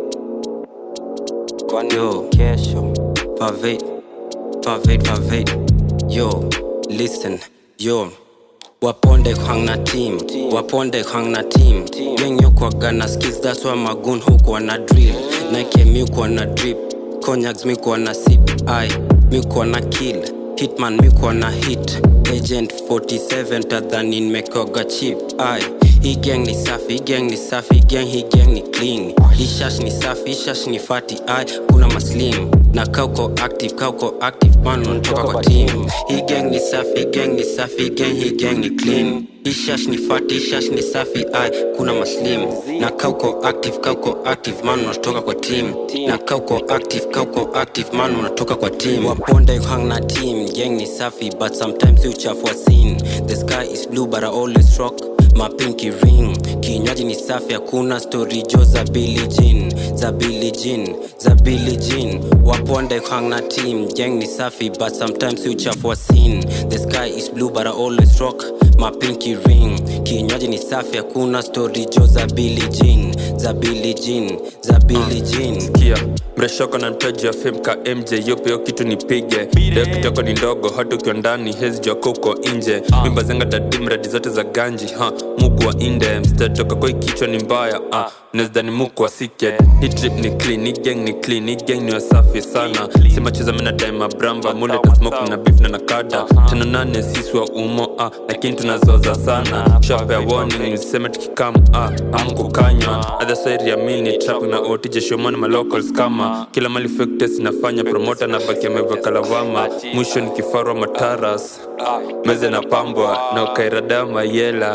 yo kesho pavate pavate pavate yo listen yo waponde hang na team waponde hang na team wengi ukwaga na skills that's why magun hukuwa na drill nike miukuwa na drip cognacs mikuwa na sip i mikuwa na kill hitman mikuwa na hit agent 47 tadhani nimekoga chip i hii gang ni safi hii gang ni safi hii gang hii gang ni clean hii shash ni safi hii shash ni fati i kuna maslim na kauko active kauko active man unatoka kwa team hii gang ni safi hii gang ni safi hii gang hii gang ni clean hii shash ni fati hii shash ni safi i kuna maslim na kauko active kauko active man unatoka kwa team na kauko active kauko active man unatoka kwa team waponda you hang na team gang ni safi but sometimes you chafua scene the sky is blue but i always rock my pinky ring kinywaji ni safi hakuna story jo za Billie Jean za Billie Jean za Billie Jean waponda you hang na team gang ni safi but sometimes you chafua scene the sky is blue but i always rock my pinky ring kinywaji ni safi hakuna story jo za Billie Jean za Billie Jean za Billie Jean sikia mreshoko na mtaji wa fame ka mj yopeo kitu nipige leo kitoko ni ndogo hata ukiwa ndani hezi jwako uko nje mimba zenga dadi mradi zote za ganji ha muku wa inde mstatoka kwa kichwa ni mbaya ah nezidani muku wa siked hii trip ni clean hii gang ni clean hii gang ni wasafi sana simacheza mina daima bramba mule ta smoke na beef na nakada tano nane sisi wa umo ah lakini tunazoza sana shapea warning useme tukikam ah amkukanywa other side ya mil ni trap na otije shomani malocals kama kila mali fake test inafanya promota na baki ameweka lawama mwisho ni kifarwa mataras meze na pambwa na ukairada mayela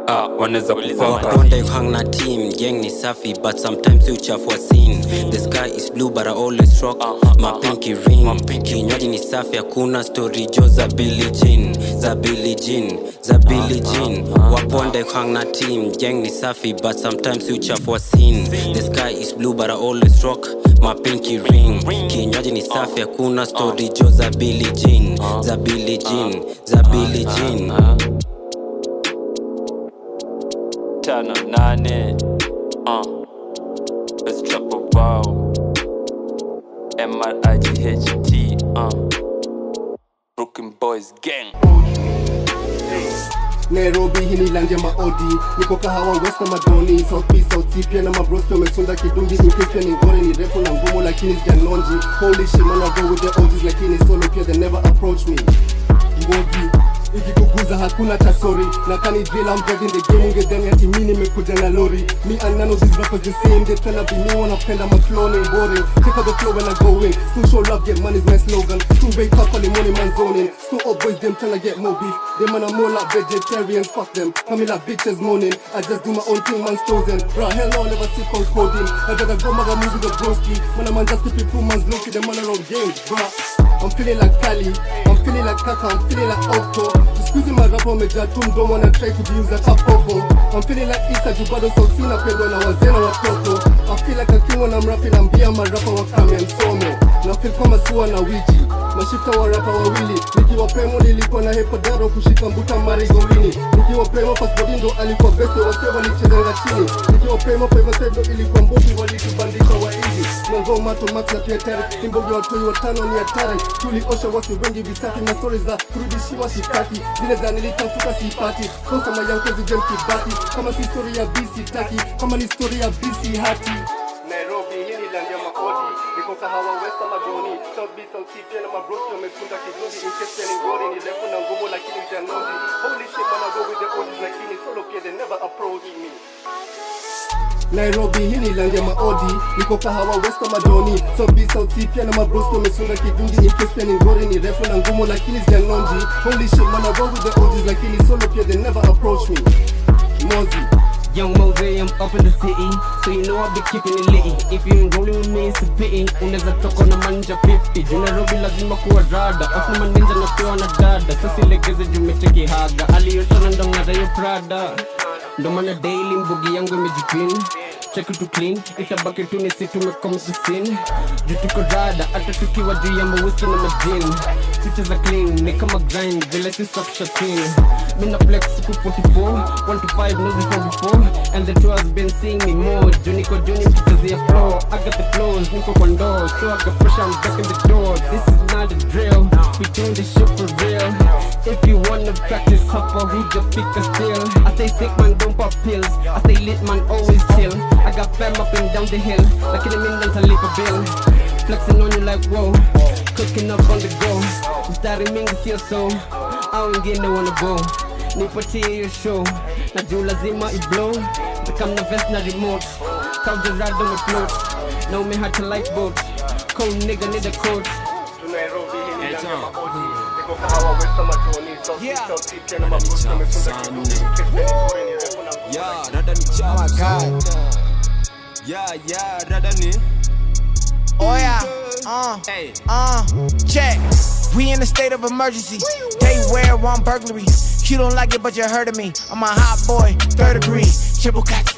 ah, wanaweza kupoka waponde hang na team gang ni safi but sometimes uchafua scene the sky is blue but I always rock my pinky ring kinywaji ni safi hakuna story jo za Billie Jean za Billie Jean za Billie Jean waponde hang na team gang ni safi but sometimes uchafua scene the sky is blue but I always rock my pinky ring kinywaji ni safi hakuna story jo za Billie Jean za Billie Jean za Billie Jean tano nane uh. Best trap bao M-R-I-G-H-T uh. Brooklyn Boys Gang nairobi hii ni land ya maodi niko kahawa west na madoni south b south c pia na mabroski wamesunda kidungi inkipia ni ngore ni refu na ngumu lakini sijanonji holy shit man I go with the OGs lakini solo pia they never approach me ngogi ikikuguza hakuna cha sorry na kani drill I'm driving the game ungedhani ati mi nimekuja na lori me and none of these rappers the same they tryna be me wanapenda maflow ni boring check out the flow when I go in still show love get money's my slogan still wake up early morning man zoning still up boys them tryna get more beef them man are more like vegetarians fuck them coming like bitches moaning I just do my own thing man's chosen bro hell no I never sit on coding I gotta go maga movie the broski man a man just keep it full man's low them man are on games bro I'm feeling like Cali I'm feeling like Kaka I'm feeling like Octo Squeezing my rap wamejaa tu mdomo wana try kujiuza kapopo I'm feeling like Isa juu bado sauti napendwa na wazee na watoto I feel like akingwa na mrapi na mbia marapa wa kame msomo na feel kama siwa na wiji mashifta wa rapa wawili nikiwa premo nilikuwa na hepadaro kushika mbuta marigowini nikiwa premo pasbodi ndo alikuwa beste wase walichezanga chini nikiwa premo pevasedo ilikuwa mbugi walitubandika waidi mango mato max na pia tari imbogi watoi watano ni hatari tuliosha wasi wengi visafi na stori za kurudishiwa shitaki zile za nilitafuta sipati kosama yankezi jem kibati kama si stori ya bisi taki kama ni stori ya bisi hati Nairobi hii ni land ya maodi niko kahawa west ama doni south b south c pia na mabroski wamesunda kizungi inkesi ni ngori ni refu na ngumu lakini janozi holy shit man I go with the odds lakini solo pia they never approach me Nairobi hii ni land ya maodi niko kahawa west ama doni south b south c pia na mabroski wamesunda kidungi inkesi ni ngori ni refu na ngumu lakini janonji holy shit man I go with the odds lakini solo pia they never approach me Mozi Young Mose, I'm up in the city, so you know I'll be keeping it litty. If you ain't rolling with me, it's a pity. Unaweza toka na manja 50 juu Nairobi lazima kuwa rada, off na maninja na pia na dada. Sasa legeze juu meteki haga, aliyoshona ndo ng'ara yo Prada. Ndo maana daily mbugi yangu imejipin check to clean itabaki tu ni si tumekoma kusin juu tuko rada hata tukiwa juu ya mawiski na majin Switches za clean ni kama grind vile si safisha scene mina flex siku 44 1 to 5 no before before and the two has been seeing me more juu niko juu nikitazia flow I got the flows niko kwa ndoo so I got pressure I'm back in the door this is not a drill we doing this shit for real if you wanna practice hapa huja fika still I stay sick man don't pop pills I stay lit man always chill I got fam up and down the hill lakini mimi nitalipa bill flexing on you like whoa cooking up on the go mstari mingi sio so au wengine wanna go nipatie hiyo show na juu lazima iblow takam na vest na remote kaujerado mefloat na umehata like boat cold nigga need a coat Nairobi hii ni land ya maodi niko kahawa west ama doni south b south c pia na mabroski wamesunda kidungi inkesi ni ngori ni refu na ngumu Yeah, rada ni chafu. Yeah, yeah, rada ni. Oh yeah, uh, uh, check. We in a state of emergency. They wear one burglary. You don't like it, but you heard of me. I'm a hot boy, third degree. Chibukati.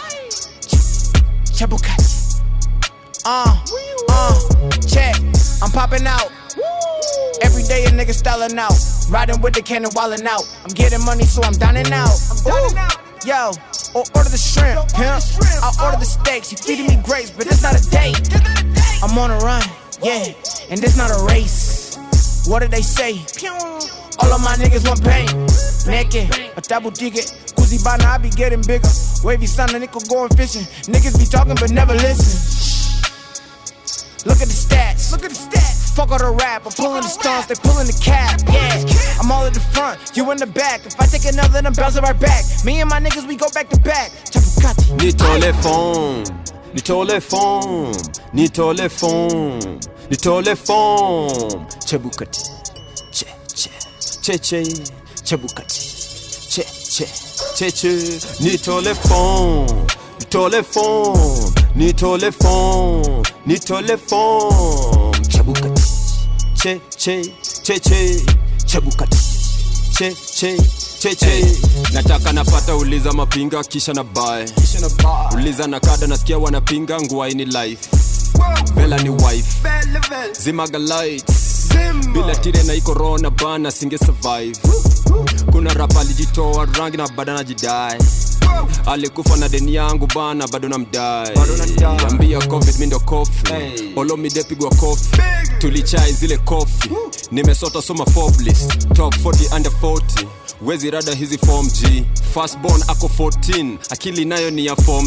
Chibukati. Uh, uh, check. I'm popping out. Every day a nigga styling out. Riding with the cannon, wildin' out. I'm getting money, so I'm dining out. Ooh. Yo, or order the shrimp, pimp. I'll order the steaks. You feeding me grapes, but it's not a date. I'm on a run, yeah, and this not a race. What did they say? All of my niggas want pain. Naked, a double ticket. Kuzi bana, I be getting bigger. Wavy son, a nickel going fishing. Niggas be talking but never listen. Look at the stats. Look at the stats. Fuck all the rap. I'm pulling the stones, they pulling the cap. Yeah, I'm all at the front, you in the back. If I take another, then bounce it right back. Me and my niggas, we go back to back. Chapukati. Nitole phone. Nitole phone. Nitole phone. Nitole phone. Chebukati. Che che. Che che. Chebukati. Che che cheche nitole phone nitole phone nitole phone nitole phone chabukati che che che che chabukati che che che che nataka napata uliza mapinga kisha na bae uliza na kada nasikia wanapinga nguaini life vela ni wife zimaga lights bila tire na hii corona bana singe survive kuna rapa alijitoa rangi na bado najidai alikufa na deni yangu bana bado namdai ambia covid mindo kofi olomidepigwa kofi tulichai zile kofi nimesota soma forblis top 40 under 40 wezi rada hizi form g fastborn ako 14 akili nayo ni ya form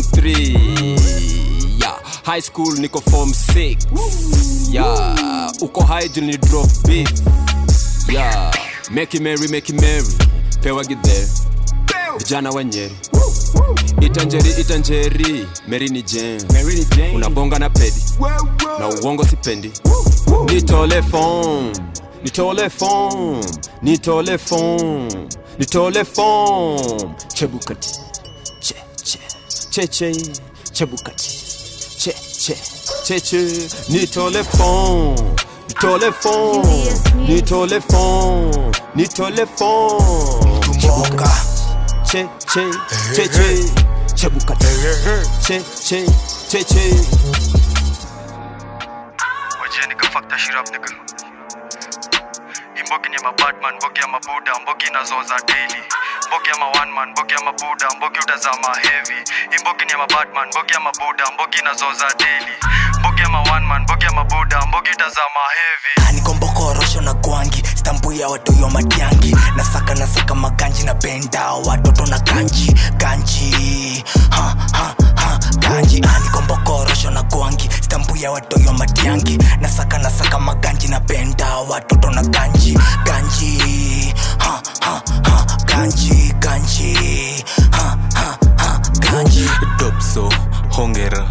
3 yeah. high school niko form 6 yeah. uko high juu ni drop beef yeah. make it merry make it merry pewa gidhere vijana wa nyeri itanjeri itanjeri meri ni jen unabonga na pedi na uongo sipendi nitole phone nitole phone nitole phone nitole phone chebukati che che che che chebukati che che che che nitole phone nitole phone nitole phone nitole phone chebukati che che che che chebukati che che che che wajia nikafakta shirap nika imbogi ni ya mabadman mbogi ya mabuda mbogi inazoza daily mbogi ya ma one man mbogi ya mabuda mbogi utazama heavy imbogi ni ya mabadman mbogi ya mabuda mbogi inazoza daily mbogi ya ma one man mbogi ya mabuda mbogi utazama heavy nikombokorosho na gwangi stampu ya watoyo matiangi nasaka nasaka maganji na benda watoto na ganji ganji ha, ha, ha, ganji anikombokorosho na gwangi stampu ya watoyo matiangi nasaka nasaka maganji na benda watoto na ganji ganji ha, ha, ha, ganji ganji ha, ha, ha, ganji dopso hongera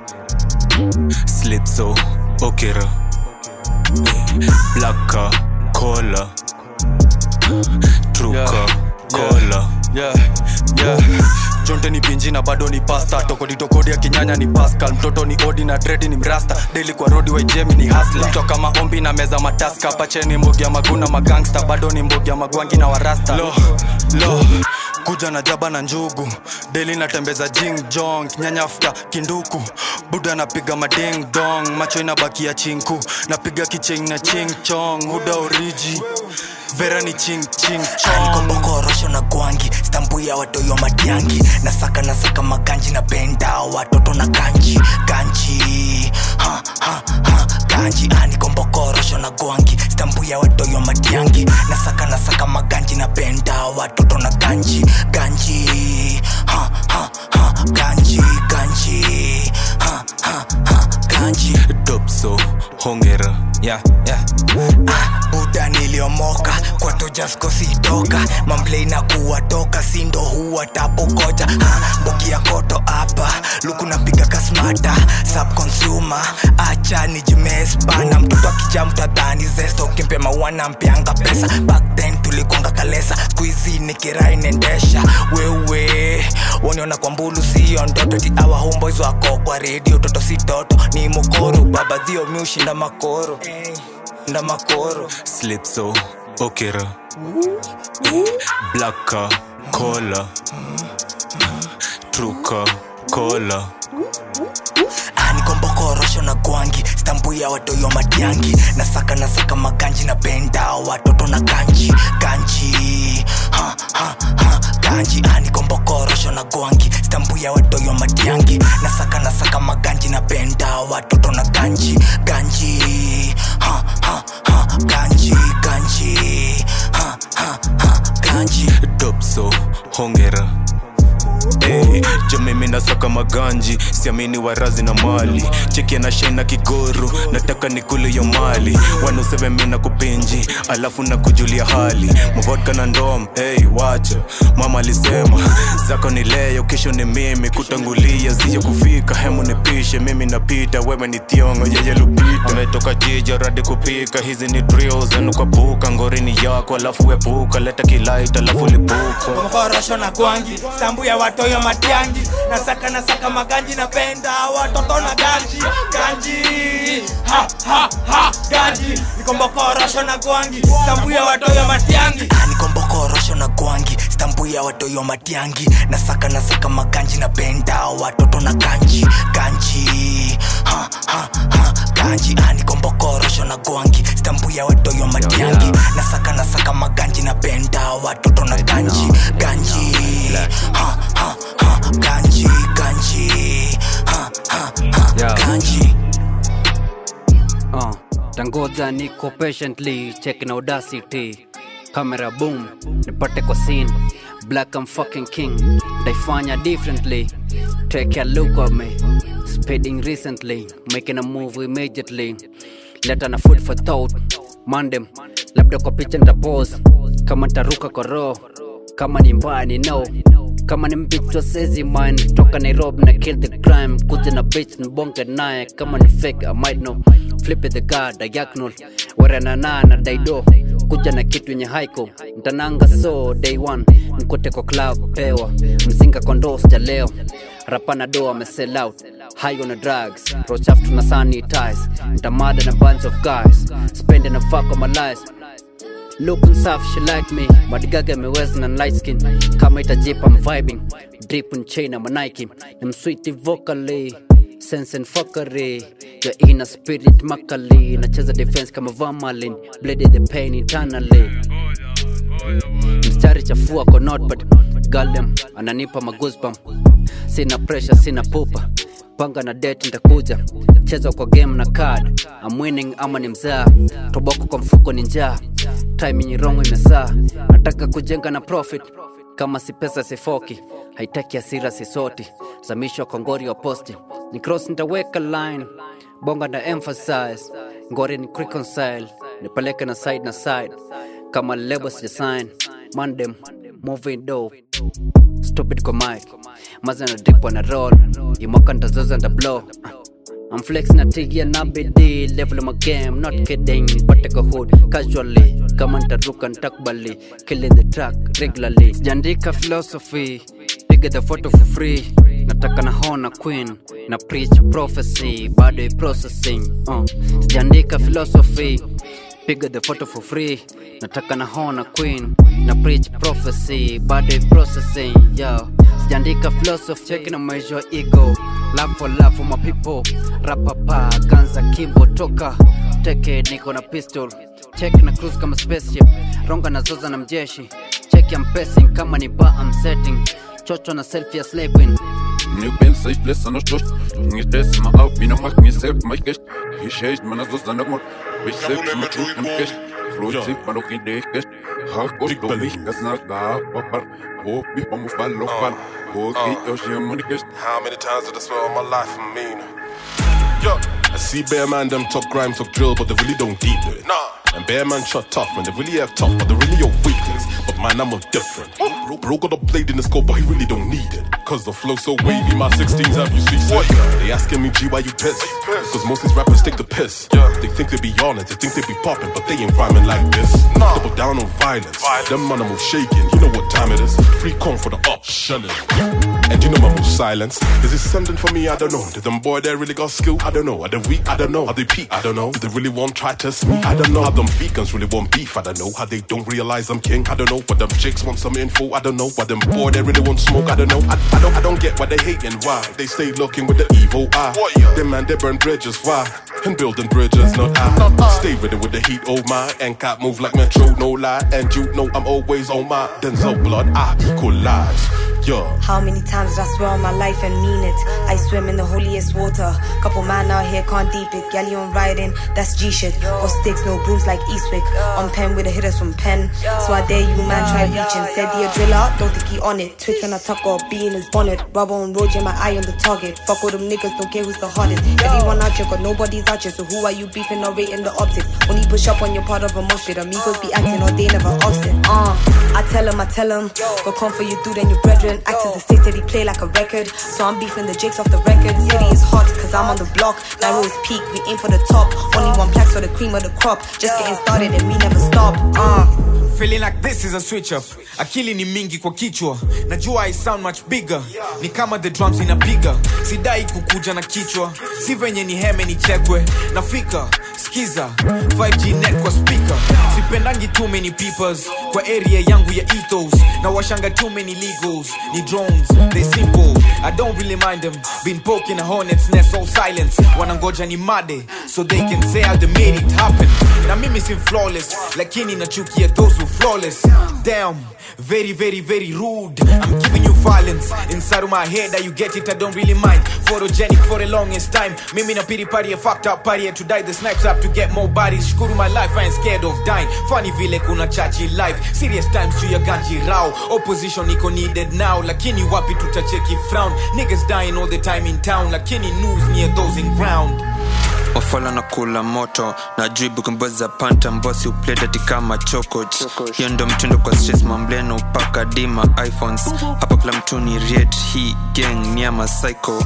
slipso okera blaka kola truka kola yeah, yeah. jonte ni pinji na bado ni pasta tokoditokodi ya kinyanya ni pascal mtoto ni odi na dredi ni mrasta deli kwa rodi waijemi ni hasla toka maombi na meza mataska pacheni mbogi ya maguna magangsta bado ni mbogi ya magwangi na warasta lo, lo kuja na jaba na njugu deli natembeza jing jong nyanyafta kinduku buda napiga mading dong macho inabakia chinku napiga kicheng na ching chong huda oriji vera ni ching ching chong nikombokorosho na gwangi stampu ya watoyo matiangi nasaka nasaka maganji na benda watoto na ganji ganji ha, ha, ha, ganji anikombokorosho na gwangi stampu ya watoyo matiangi nasaka nasaka maganji na benda watoto na ganji ganji ha, ha, ha, ganji ganji ha, ha, ha, ganji dopso hongera yeah, yeah. ah, buda niliomoka kwa tojasko sitoka mamblei na kuwatoka sindo huwa tapokoja ah, mbogi ya koto hapa luku napiga kasmata subconsumer acha nijimespana mtoto akija mtadhani zesto kimpe mawana mpianga pesa back then tulikonga kalesa skuizi nikirai nendesha wewe waniona kwa mbulu sio ndoto ti awa homeboys wako kwa redio toto si toto ni mokoro baba dhio miushinda makoro nda makoro slipso okera blaka kola truka kola nikombokorosho na gwangi stampu ya watoyo matiangi nasaka nasaka maganji na benda watoto na ganji ganji ha, ha, ha, ganji anikombokorosho na gwangi stampu ya watoyo matiangi nasaka nasaka maganji na benda watoto na ganji ganji ha, ha, ha, ganji ganji ha, ha, ha, ganji dopso hongera Hey, jo mimi nasaka maganji siamini warazi na mali cheki anashai na kigoro nataka nikule yo mali wanuseve mi na kupenji alafu na kujulia hali mavodka na ndom hey, wacha mama alisema zako ni leo kesho ni mimi kutangulia zije kufika hemu nipishe mimi napita wewe ni thiongo yeye lupita ametoka jija radi kupika hizi ni drills anukapuka ngorini yako alafu wepuka leta kilait alafu lipuka mkorosho na gwangi sambu ya watoyo matiangi nasaka nasaka maganji napenda watoto na ganji ganji ha ha ha ganji nikombokorosho na gwangi sambu ya watoyo matiangi nikombokorosho na gwangi stambu ya watoyo matiangi nasaka nasaka maganji napenda watoto na ganji ganji ha ha ha ganji nikombokorosho na gwangi stambu ya watoyo matiangi nasaka nasaka maganji napenda watoto na ganji ganji ha ha ha ganji ganji ha ha ha ganji uh, tangoja niko patiently checking audacity camera boom nipate kwa scene black I'm fucking king daifanya differently take a look at me speeding recently making a move immediately leta na food for thought mandem labda kwa picha nitapose kama ntaruka kwa roho kama ni mbaya ni no kama ni mbichwa sezi mine toka nairobi na kill the crime kuja na bitch nibonge naye kama ni fake i might know flip it the guard diagonal waranana na daido kuja na kitu yenye haiko ntananga so day one nkute kwa club pewa mzinga kondo sijaleo rapana do amesell out high on the drugs rochaf tuna sanitize ntamada na bunch of guys spending a fuck on my life Looking soft, she like me Madigaga ameweza na light skin Kama itajipa I'm vibing Drip and chain I'm a Nike I'm sweet vocally Sense and fuckery Your inner spirit makali Nacheza defense kama Vamalin Blade the pain internally Mstari chafua kwa notepad Galdem ananipa magoosebump Sina pressure, sina pupa panga na date nitakuja cheza kwa game na card I'm winning ama ni mzaa toboko kwa mfuko ni njaa timing wrong imesaa nataka kujenga na profit kama si pesa sifoki haitaki asira sisoti zamisho kwa ngori wa posti ni cross nitaweka line bonga na emphasize ngori ni reconcile nipeleke na side na side kama lebo sija sign mandem moving dope stupid kwa mic maza na drip na roll imoka ntazoza nta blow I'm flexing na tigia na bidi level of my game not kidding pate kwa hood casually kama ntaruka ntakubali killing the track regularly sijaandika philosophy piga the photo for free nataka na hona queen na preach prophecy bado i processing uh. sijaandika philosophy piga the photo for free nataka na hona queen na preach prophecy bado i processing yo sijaandika philosophy cheki na measure ego love for love for my people rapapa ganza kimbo toka teke niko na pistol check na cruise kama spaceship ronga na zoza na mjeshi check I'm passing kama ni bar I'm setting chocho na selfie ya slave queen Nu ben sig flessen og størst Ingen stress med op i noe makt Min selv meg gest Jeg skjøst, men jeg står nok mot Vi ser som et trus en gest Flot sig, men dere det gest Har gått og vi skal snakke Papar, håp vi på må falle og fall Og gitt oss hjem og gest How many times did I swear on my life I mean Yo, I see bear man them talk grime, talk drill, but they really don't deep it. Nah. And bear man shot tough, man, they really have tough, but they really your weakness. But man, I'm a different. Bro, bro got a blade in the scope, but he really don't need it. Cause the flow so wavy, my 16s have you see sick. They asking me, G, why you pissed? Cause most these rappers take the piss. They think they be on it, they think they be popping, but they ain't rhyming like this. Double down on violence. Them animals shaking, you know what time it is. Free con for the up, shunning. And you know my most silence. Is this something for me? I don't know. Did them boy they really got skill? I don't know. Are they weak? I don't know. Are they peak? I don't know. Do they really want try test me? I don't know. How them vegans really want beef? I don't know. How they don't realize I'm king? I don't know. But them chicks want some info? I don't know. Why them boy they really want smoke? I don't know. I, I don't I don't get why they hating. Why they stay looking with the evil eye? Them man they burn bridges. Why? And building bridges, not I. Stay ready with the heat, oh my. And cop move like Metro, no lie. And you know I'm always on my Denzel blood. I equalize. Yeah. How many times did I swear on my life and mean it? I swim in the holiest water. Couple man out here can't deep it. Galley on riding, that's G shit. Got sticks, no brooms like Eastwick. On pen with the hitters from pen. So I dare you, man, try reaching. Said he a driller, don't think he on it. Twitch when I tuck or be in his bonnet. Rubber on road, yeah, my eye on the target. Fuck all them niggas, don't care who's the hardest. Everyone out here, got nobody's out here. So who are you beefing or rating the optics? When you push up on your part of a mosh pit, amigos be acting or they never offset. Uh, I tell him, I tell him, go come for you, dude, and your brethren. Act as a state that he play like a record. So I'm beefing the jakes off the record. City is hot, cause I'm on the block. Narrow is peak, we aim for the top. Only one plaques for the cream of the crop. Just getting started and we never stop. Uh. feeling like this is a switch up akili ni mingi kwa kichwa najua i sound much bigger ni kama the drums inapiga sidai kukuja na kichwa si venye ni heme ni chekwe nafika skiza 5g net kwa speaker sipendangi too many peoples kwa area yangu ya ethos na washanga too many legals ni drones they simple i don't really mind them been poking a hornet's nest all silence wanangoja ni made so they can say how they made it happen na mimi si flawless lakini nachukia those who flawless damn very very very rude i'm giving you violence inside of my head that you get it i don't really mind photogenic for the longest time mimi na pity party a fucked up party and to die the snipes up to get more bodies shukuru my life i ain't scared of dying funny vile kuna chachi life serious times juu ya ganji rao opposition iko needed now lakini wapi tutacheki frown niggas dying all the time in town lakini news near those in ground wafala na kula moto na juu bukumboza panta mbosi upledati kama chokoch hiyo ndo mtindo kwa stress mambleno upaka dima iphones hapa kila mtu ni riet hii gang ni ama psycho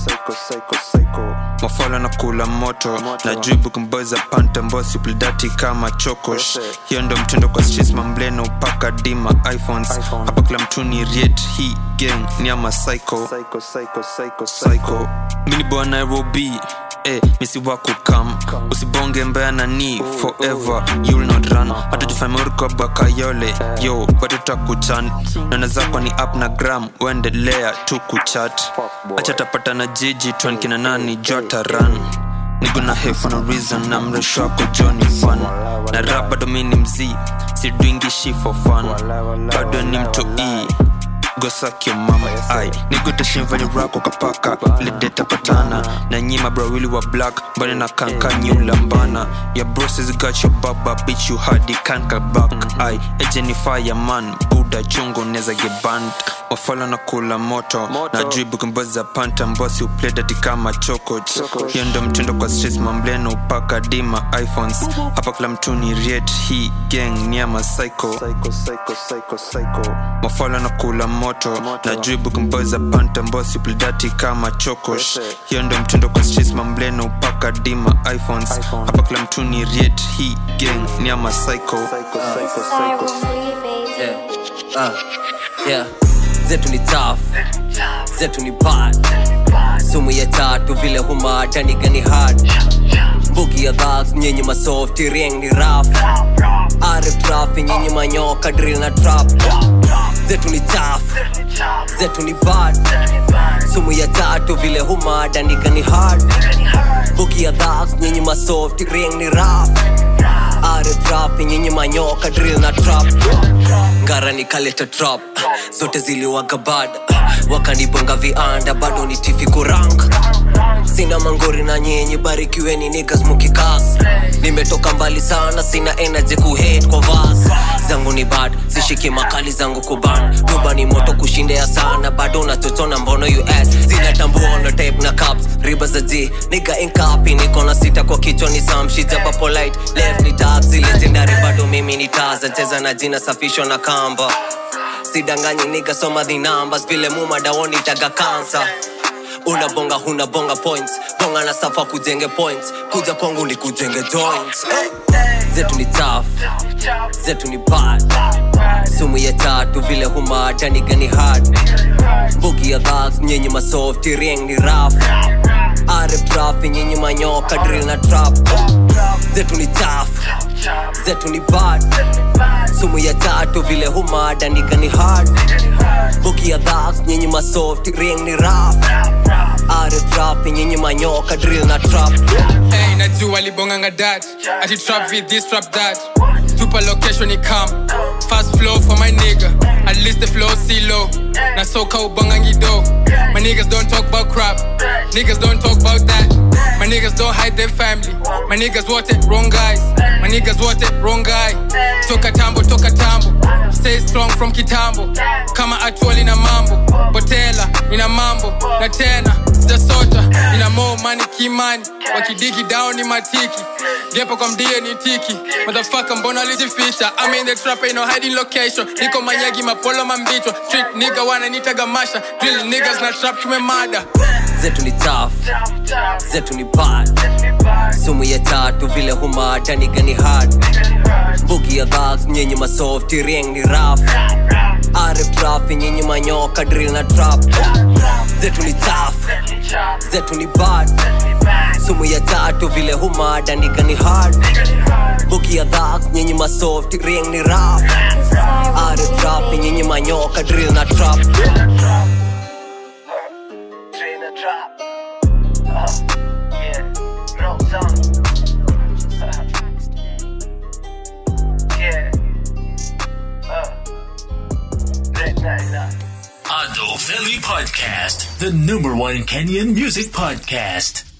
mafala na kula moto na juu bukumboza panta mbosi upledati kama chokosh hiyo ndo mtindo kwa stress mambleno upaka dima iphones hapa kila mtu ni riet hii gang ni ama psycho psycho mini boa nairobi eh, misi wako kam usibonge mbea nani forever you'll not run hata jufamurko bakayole yo watutakuchan nana zako ni up na gram uendelea tu kuchat acha tapata na jiji twankina nani jota run niguna he for no reason na mresho wako joni fun na rap bado mi ni mzii sidwingishi for fun bado ni mtu e gosakio mama ai nigutashimvani rako kapaka lidetapatana na nyima brawili wa black mbane na kanka nyulambana ya broses got your baba bitch you hadi kanka back ai ejenifaya man buda chungu neza geband wafala na kula moto na juu bukimboza panta mbosi upledati kama chokoch hiyo ndo mtindo kwa stress mambleno upaka dima iphones hapa kila mtu ni riet hii gang ni ama psycho mafala na kula moto na juu bukimboza panta mbosi upledati kama chokosh hiyo ndo mtindo kwa stress mambleno upaka dima iphones hapa kila mtu ni riet hii gang ni ama psycho Yeah. Uh, yeah. zetu ni taf zetu ni bad sumu ya tatu vile humada nigani hard mbugi ya dhags nyenye masofti rieng ni raf arif trafi nyenye manyoka drill na trap zetu ni taf zetu ni bad sumu ya tatu vile humada nigani hard mbugi ya dhags nyenye masofti rieng ni raf arif trafi nyenye manyoka drill na trap ngara nikaleta trap zote ziliwaga bad wakanibonga vianda bado ni tifi kurang sina mangori na nyenye barikiweni nigas mukikas nimetoka mbali sana sina energy kuhate kwa vas zangu ni bad sishiki makali zangu kuban nyumba ni moto kushindea sana bado natotona mbono us zinatambua na tape na caps riba za g niga inkapi niko na sita kwa kichwa ni samshijaba polite left ni taxi legendary bado mimi ni taza cheza na jina safishwa na kamba sidanganyi niga soma the numbers vile mumadaoni taga kansa unabonga huna bonga points bonga na safa kujenge points kuja kwangu ni kujenge joints zetu ni tough zetu ni bad sumu ya tatu vile humada nigani hard mbugi ya dhags nyenye masofti rieng ni raf arif trafi nyenye manyoka drill na trap zetu ni tough zetu ni bad sumu ya tatu vile humada nigani hard mbugi ya dhags nyenye masofti rieng ni raf arif trafi nyenye manyoka drill na trap Hey, najua libonganga dat ati trap with this trap that tupa location ni camp fast flow for my nigga At least the flow see low. Na soka ubangangi do. My niggas don't talk about crap. Niggas don't talk about that. My niggas don't hide their family. My niggas want it, wrong guys. My niggas want it, wrong guy. Toka tambo, toka tambo. Stay strong from kitambo. Kama atual ina mambo. Botela ina mambo. Na tena sijasota. Ina more money kimani. Wakidiki down ni matiki. Gepo kwa mdie ni tiki. Motherfucker mbona alijificha? I'm in the trap, ain't no hiding location. Niko manyagi mapolo mambichwa. Street nigga wananitaga masha. Drill niggas na trap tumemada. zetu ni tough zetu ni bad sumu ya tatu vile humada nigani hard bugi ya dhags nyenye masoft rieng ni raf arep trafi nyenye manyoka drill na trap zetu ni tough zetu ni bad sumu ya tatu vile humada nigani hard bugi ya dhags nyenye masoft rieng ni raf arep trafi nyenye manyoka drill na trap Ado Valley Podcast, the number one Kenyan music podcast.